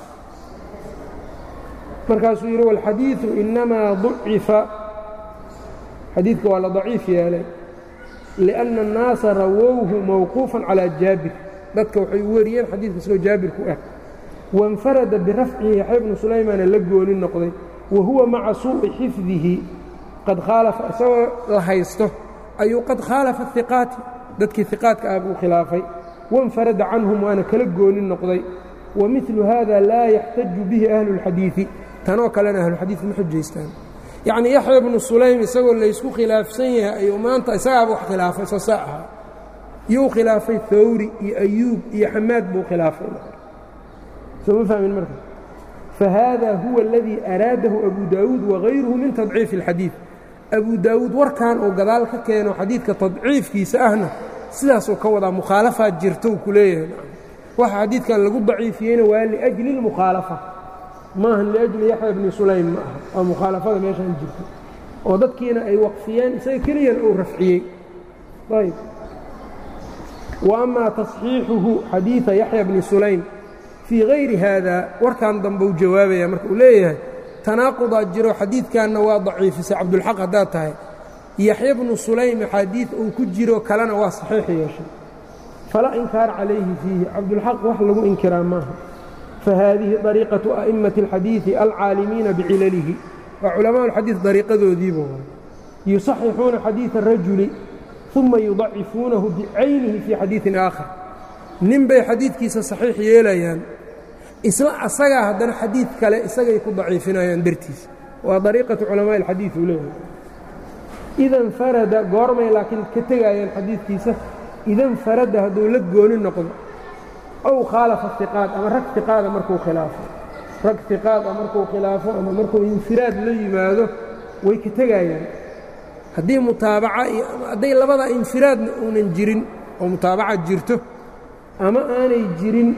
markaasuu yidhi wاlxadiiثu inamaa ضucifa xadiidka waa la daciif yeelay liأnna الnaasa rawowhu mawquufa calىa jaabir dadka waxay wariyeen xadiidka isagoo jaabir ku ah waاnfarada birafcihi yaxya bnu sulaymaana la gooni noqday wa huwa maca suuءi xifdihi qad khaalafa isagoo la haysto ayuu qad khaalafa iqaati dadkii iqaadka ah buu khilaafay waاnfarada canhum waana kala gooni noqday wamiثlu hada laa yaxtaju bihi ahlu اlxadiiثi tanoo kalena ahluxadiid ma xujaystaan yacnii yaxya bnu sulaym isagoo laysku khilaafsan yahay ayuu maanta isagaaba wax khilaafay soo saa ahaa yuu khilaafay hawri iyo ayuub iyo xamaad buu khilaafay soo ma fahmin marka fahaada huwa aladii araadahu abu daawuud wagayruhu min tadciifi اlxadiid abu daawuud warkan uu gadaal ka keeno xadiidka tadciifkiisa ahna sidaasuu ka wadaa mukhaalafaad jirta uu ku leeyahay waxa xadiidkan lagu daciifiyeyna waa liأjli اlmukhaalafa maahan liأjli yaxya bni sulaym ma aha waa mukhaalafada meeshaan jirto oo dadkiina ay waqfiyeen isaga keliyan uu rafciyey ayb wa amaa taصxiixuhu xadiiثa yaxya bni sulaym fii hayri haada warkan dambe u jawaabaya marka uu leeyahay tanaaqudaa jiro xadiidkanna waa daciifisay cabdulxaq haddaad tahay yaxya bnu sulaym axaadiid uu ku jiro kalena waa saxiix yeeshay falaa inkaar calayhi fiihi cabdulxaq wax lagu inkiraa maaha fahaadihi dariiqatu a'immati اlxadiidi alcaalimiina bicilalihi waa culamaa اlxadiid dariiqadoodiiba waay yusaxixuuna xadiida الrajuli uma yudacifuunahu bicaynihi fii xadiiثin aakhar nin bay xadiidkiisa saxiix yeelayaan isla asagaa haddana xadiid kale isagay ku daciifinayaan dartiisa waa dariiqatu culamaaءi اlxadiid uu leeyahay idan farada goormay laakiin ka tegaayaan xadiidkiisa idan farada hadduu la gooni noqdo ow khaalafa iqaad ama rag iqaada markuu khilaafo rag iqaada markuu khilaafo ama markuu infiraad la yimaado way ka tegaayaan haddii mutaabaca iyo hadday labada infiraadna uunan jirin oo mutaabaca jirto ama aanay jirin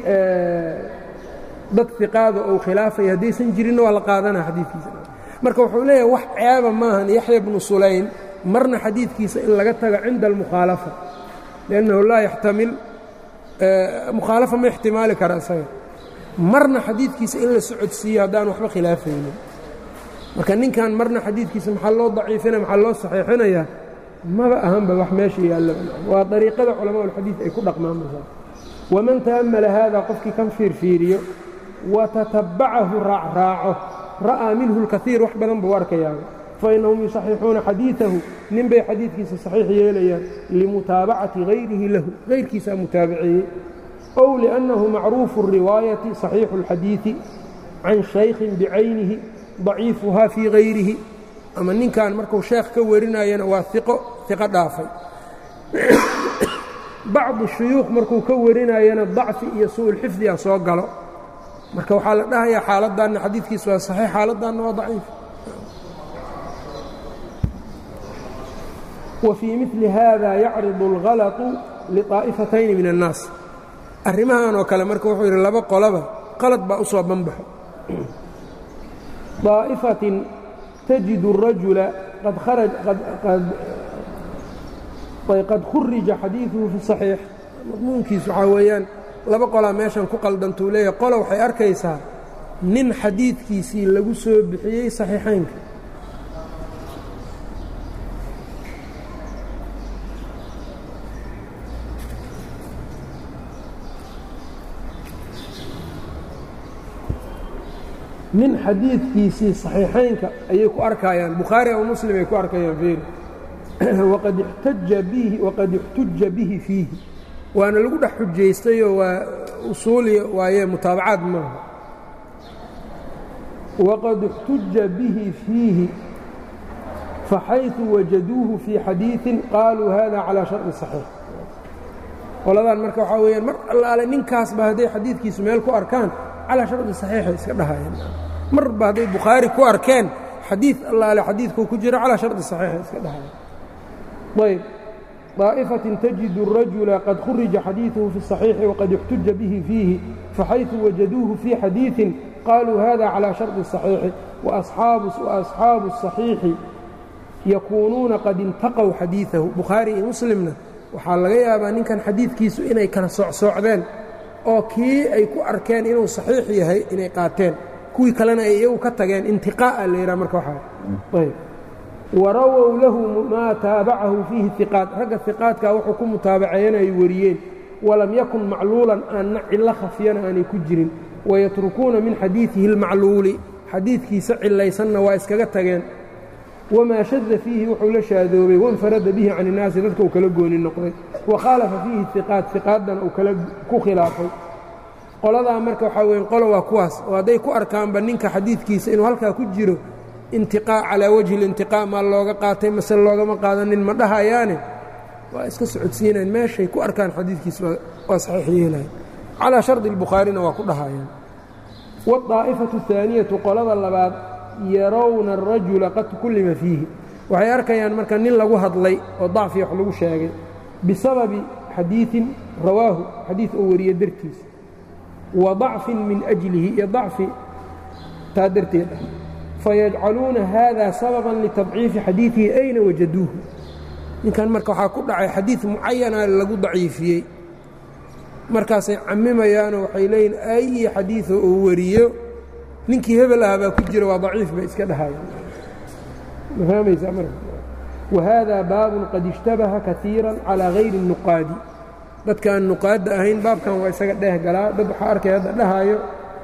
dad iqaada ou khilaafaya haddaysan jirinna waa la qaadanaa xadiidkiisa marka wuxuu leeyahay wax ceeba maahan yaxya bnu sulaym marna xadiidkiisa in laga tago cinda almukhaalafa liannahu laa yaxtamil mukhaalafa ma ixtimaali kara isaga marna xadiidkiisa in la socodsiiyo haddaan waxba khilaafaynin marka ninkan marna xadiidkiisa maxaa loo daciifinaya maxaa loo saxiixinayaa maba ahanba wax meesha yaalla waa dariiqada culamaa ulxadiid ay ku dhaqmaan masaa waman ta'ammala haada qofkii kan fiirfiiriyo watatabbacahu raacraaco ra'aa minhu اlkaiir wax badan buu arkayaaba fainahum yusaxixuuna xadiiثahu nin bay xadiidkiisa saxiix yeelayaan limutaabacati hayrihi lahu hayrkiisaa mutaabaceeyey ow liأnnahu macruufu الriwaayati صaxiixu اlxadiiثi can shaykhin bicaynihi daciifuhaa fii hayrihi ama ninkan marku sheekh ka warinayana waa iqo iqo dhaafay bacdu shuyuukh markuu ka warinayana dacfi iyo suuulxifdiga soo galo marka waxaa la dhahayaa xaaladdanna xadiidkiisa waa saxiix xaaladdanna waa daciif wa fii midli haada yacridu اlghalaطu liطaa'ifatayni min الnaas arrimahan oo kale marka wuxuu yidhi laba qolaba qalad baa u soo banbaxo طaa'ifatin tajidu الrajula qad khurija xadiiثuhu fi صaxiix madmuunkiisu waxaa weeyaan laba qolaa meeshan ku qaldantuu leeyahay qola waxay arkaysaa nin xadiidkiisii lagu soo bixiyey saxiixaynka nin xadiidkiisii saxiixaynka ayay ku arkayaan bukhaari ama muslim ay ku arkayaan feeri waqad ixtaja bihi waqad ixtuja bihi fiihi waana lagu dhex xujaystayoo waa usuuliya waaye mutaabacaad maaha waqad اxtuja bihi fiihi faxayثu wajaduuhu fii xadiiثin qaaluu hada calىa sharطi صaxiix qoladan marka waxaa weeyaan mar allaale ninkaasba hadday xadiidkiisu meel ku arkaan calaa shardi saxiixay iska dhahayeen marba hadday bukhaari ku arkeen xadiid allaale xadiidkuu ku jiro calaa shardi saxiixay iska dhahayeen ayb طaaئfaة تجid الرaجuلa qad khurija xadiiثuhu fi الصaحيiحi وqad اxtuja bihi fiihi faxayثu wajaduuhu fii xadiiثi qaluu hada calى sharطi الصaحيiحi وأصxaabu الصaحيiحi yakuunuuna qad intaqow xadiiثahu bukhaari iyo muslimna waxaa laga yaabaa ninkan xadiidkiisu inay kala soocsoocdeen oo kii ay ku arkeen inuu صaxiix yahay inay qaateen kuwii kalena ay iyagu ka tageen intiqaa'a la yidhaha marka waxaa warawow lahu maa taabacahu fiihi iqaat ragga iqaadkaa wuxuu ku mutaabaceeyana ay wariyeen walam yakun macluulan aanna cillo khafiyana aanay ku jirin wayatrukuuna min xadiidihi اlmacluuli xadiidkiisa cilaysanna waa iskaga tageen wamaa shada fiihi wuxuu la shaadoobay wainfarada bihi can innaasi dadka uu kala gooni noqday wa khaalafa fiihi iqaat iqaaddana uu kala ku khilaafay qoladaa marka waxaa weya qolo waa kuwaas oo hadday ku arkaanba ninka xadiidkiisa inuu halkaa ku jiro intiqaa calaa wajhi اlintiqaa maa looga qaatay mase loogama qaadanin ma dhahayaane waa iska socodsiinayan meeshay ku arkaan xadiidkiisa waa saxiix yeelayan calaa shardi اlbukhaarina waa ku dhahayaan wاطaa'ifatu الثaaniyatu qolada labaad yarowna الrajula qad tukullima fiihi waxay arkayaan marka nin lagu hadlay oo dacfi wax lagu sheegay bisababi xadiiثin rawaahu xadiid oo wariye dartiis wa ضacfin min أjlihi iyo dacfi taa darteed ah fayajcaluuna hada sababan litadciifi xadiidihi ayna wajaduuhu ninkan marka waxaa ku dhacay xadiid mucayana lagu daciifiyey markaasay camimayaanoo waxay leeyihin ayi xadiiثo uu wariyo ninkii hebel ah baa ku jira waa daciif bay iska dhahayaan ma fahmaysaa marka wahada baabun qad ishtabaha kaiira calىa hayri الnuqaadi dadka aan nuqaadda ahayn baabkan waa isaga dheeh galaa dad waxaa arkay hadda dhahaayo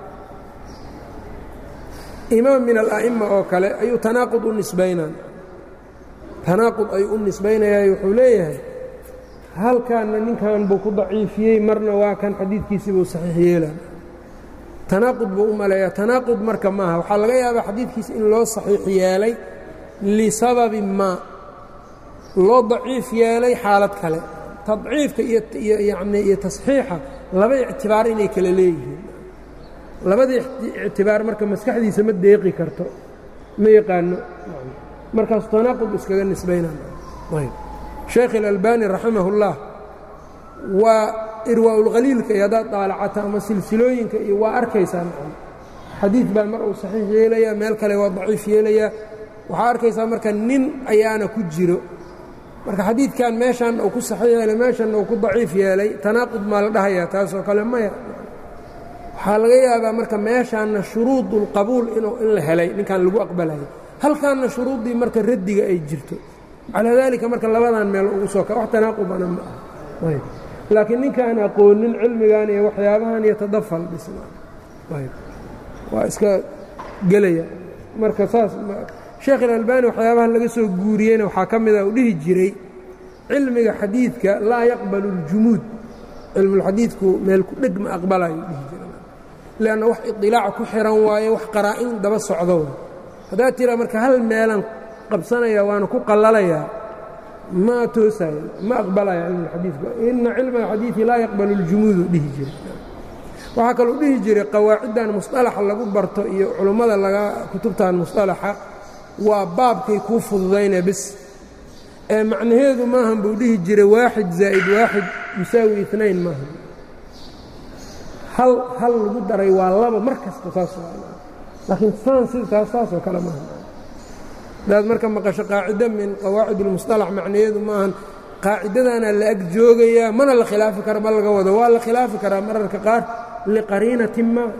imaam min ala'ima oo kale ayuu tanaaqud u nisbaynaa tanaaqud ayuu u nisbaynayaa wuxuu leeyahay halkaanna ninkan buu ku daciifiyey marna waa kan xadiidkiisii buu saxiix yeelaa tanaaqud buu u maleeyaa tanaaqud marka maaha waxaa laga yaabaa xadiidkiisa in loo saxiix yeelay lisababi maa loo daciif yeelay xaalad kale tadciifka iyo yanii iyo tasxiixa laba ictibaar inay kala leeyihiin labadii ictibaar marka maskaxdiisa ma deeqi karto ma yaqaano markaasu tanaaqud iskaga nisbaynaya sheekh اlalbani raximah اllah waa irwaaulkhaliilka iyo haddaad daalacata ama silsilooyinka iyo waa arkaysaa xadiid baa mar uu saxiix yeelayaa meel kale waa daciif yeelayaa waxaa arkaysaa marka nin ayaana ku jiro marka xadiidkan meeshaanna uu ku saxiix yeelay meeshanna uu ku daciif yeelay tanaaqud maa la dhahayaa taasoo kale maya waxaa laga yaabaa marka meeshaanna shuruud اlqabuul inuu in la helay ninkan lagu aqbalayo halkaanna shuruuddii marka raddiga ay jirto calaa daalika marka labadan meel ugu soo wax tanaaqubana ma ah laakiin ninkaan aqoonin cilmigan iyo waxyaabahan iyo tadafal dhisma waa iska gelaya marka saas sheekh ilalbani waxyaabaha laga soo guuriyeyna waxaa ka mida u dhihi jiray cilmiga xadiidka laa yaqbalu اljumuud cilmulxadiidku meel ku dheg ma aqbalayo dhihi jira lanna wax idilaac ku xiran waaye wax qaraa-in daba socdo haddaad tiraa marka hal meelan qabsanaya waana ku qallalayaa ma toosayo ma aqbalaya cilmulxadiidku ina cilma alxadiidi laa yaqbalu اljumuudu dhihi jira waxaa kaluu dhihi jiray qawaaciddan musطalaxa lagu barto iyo culummada laga kutubtan musطalaxa waa baabkay kuu fududayna bis ee macnaheedu maahan buu dhihi jiray waaxid zaa'id waaxid yusaawi inayn maahan hal hal lagu daray waa laba mar kasta saas laakiin saan sidaas saasoo kale maaha hadaad marka maqasho qaacido min qawaacid اlmusطalax macnaheedu maahan qaacidadaana la ag joogayaa mana la khilaafi kara ma laga wado waa la khilaafi karaa mararka qaar liqariinatin ma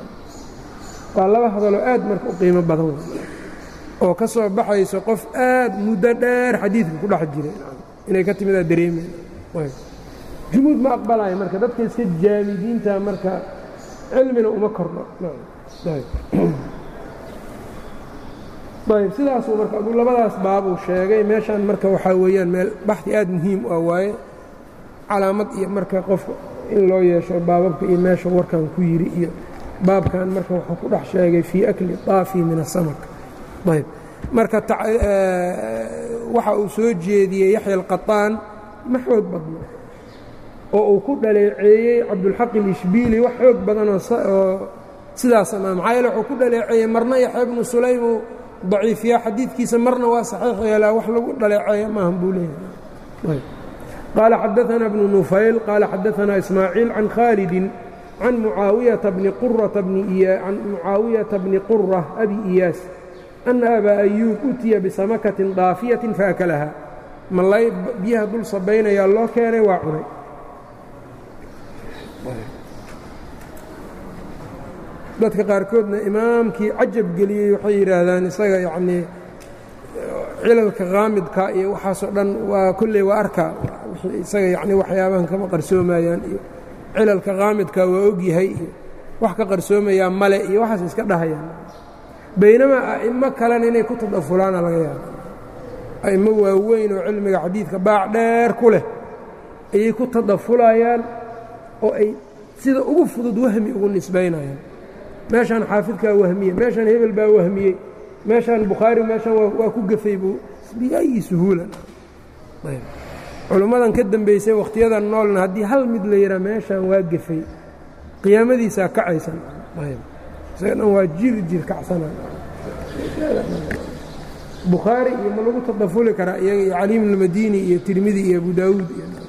waa laba hadaloo aad marka u qiimo badan oo ka soo baxayso qof aad muddo dheer xadiidka ku dhex jiray inay ka timidaa dareemeen jumuud ma aqbalayo marka dadka iska jaamidiinta marka cilmina uma kordho ayb sidaasuu marka aduu labadaas baabuu sheegay meeshaan marka waxaa weeyaan meel baxdi aad muhiim u ah waaye calaamad iyo marka qofka in loo yeesho baababka iyo meesha warkan ku yidhi iyo baabkan marka wuxuu ku dhex sheegay fii akli طaafi min asamak ayb marka waxa uu soo jeediyey yaxya alqaطaan ma xoog badno oo uu ku dhaleeceeyey cabdulxaq ilishbiili wax xoog badanoo sidaas ama maxaa yeele wuxuu ku dhaleeceeyey marna yaxya bnu sulaym uu daciifiyaa xadiidkiisa marna waa saxiix yeelaa wax lagu dhaleeceeya maahan buu leeyahay qaala xadaanaa bnu nufayl qaala xadaanaa ismaaciil can khaalidin can mucaawiyata bni qurata can mucaawiyata bni qura abi iyaas ana abaa ayuub utiya bisamakatin daafiyatin faakalaha malay biyaha dul sabaynayaa loo keenay waa cunay dadka qaarkoodna imaamkii cajab geliyey waxay yidhaahdaan isaga yacnii cilalka qaamidka iyo waxaasoo dhan waa kolley waa arkaa isaga yacni waxyaabahan kama qarsoomayaan iyo cilalka qaamidka waa ogyahay iyo wax ka qarsoomayaa male iyo waxaas iska dhahayaan baynamaa a'immo kalena inay ku tadafulaana laga yaaba a'immo waaweyn oo cilmiga xadiidka baac dheer ku leh ayay ku tadafulayaan oo ay sida ugu fudud wahmi ugu nisbaynayaan meeshaan xaafidkaa wahmiye meeshaan hebel baa wahmiyey meeshaan bukhaari meeshaan waa ku gafay buu biayi suhuulan culummadan ka dembaysay wakhtiyadan noolna haddii hal mid la yidhaa meeshaan waa gafay qiyaamadiisaa kacaysan isaga dhan waa jir jir kacsana bukhaari iyo ma lagu tadafuli karaa iyaga iyo caliim almadini iyo tirmidi iyo abu daawuud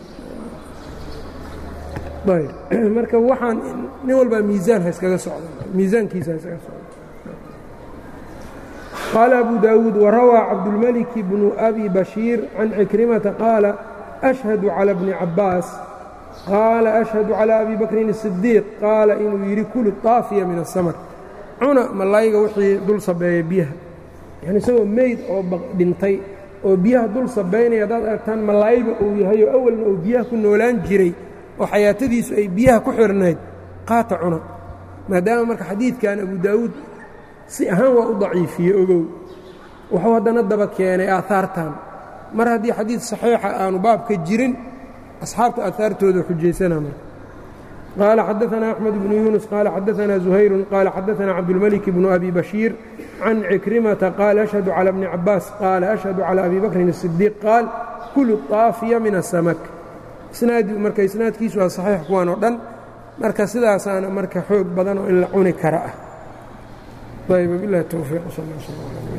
iyo marka waxaan nin walbaa miisaan ha iskaga socda miisaankiisa ha iskaga socda qaala abu daawuud warawaa cabdulmaliki bnu abi bashiir can cikrimata qaala ashhadu calى bni cabaas qaala ashhadu calى abi bakrin الصidiiq qaala inuu yidhi kulu طaafiya min aلsamar cuna malayga wixii dul sabeeya biyaha yani isagoo meyd oo dhintay oo biyaha dul sabaynaya haddaad aragtaan malayba uu yahay oo awalna uu biyaha ku noolaan jiray oo xayaatadiisu ay biyaha ku xirnayd qaata cuna maadaama marka xadiidkan abu daawuud si ahaan waa u daciifiye ogow wuxuu haddana daba keenay aahaartan mar haddii xadiid saxiixa aanu baabka jirin asxaabta aahaartooda xujaysana marka qaala xadaanaa axmed bnu yuunus qaala xadaanaa zuhayrun qaala xadaanaa cabdulmalik bnu abi bashiir can cikrimata qaala ashhadu calى bni cabaas qaala ashhadu calى abi bakrin الصidiiq qaal kulu طaafiya min aلsamak marka isnaadkiisu waa saxiix kuwan oo dhan marka sidaasaana marka xoog badan oo in la cuni kara ah ayb bilahi towfiiq sal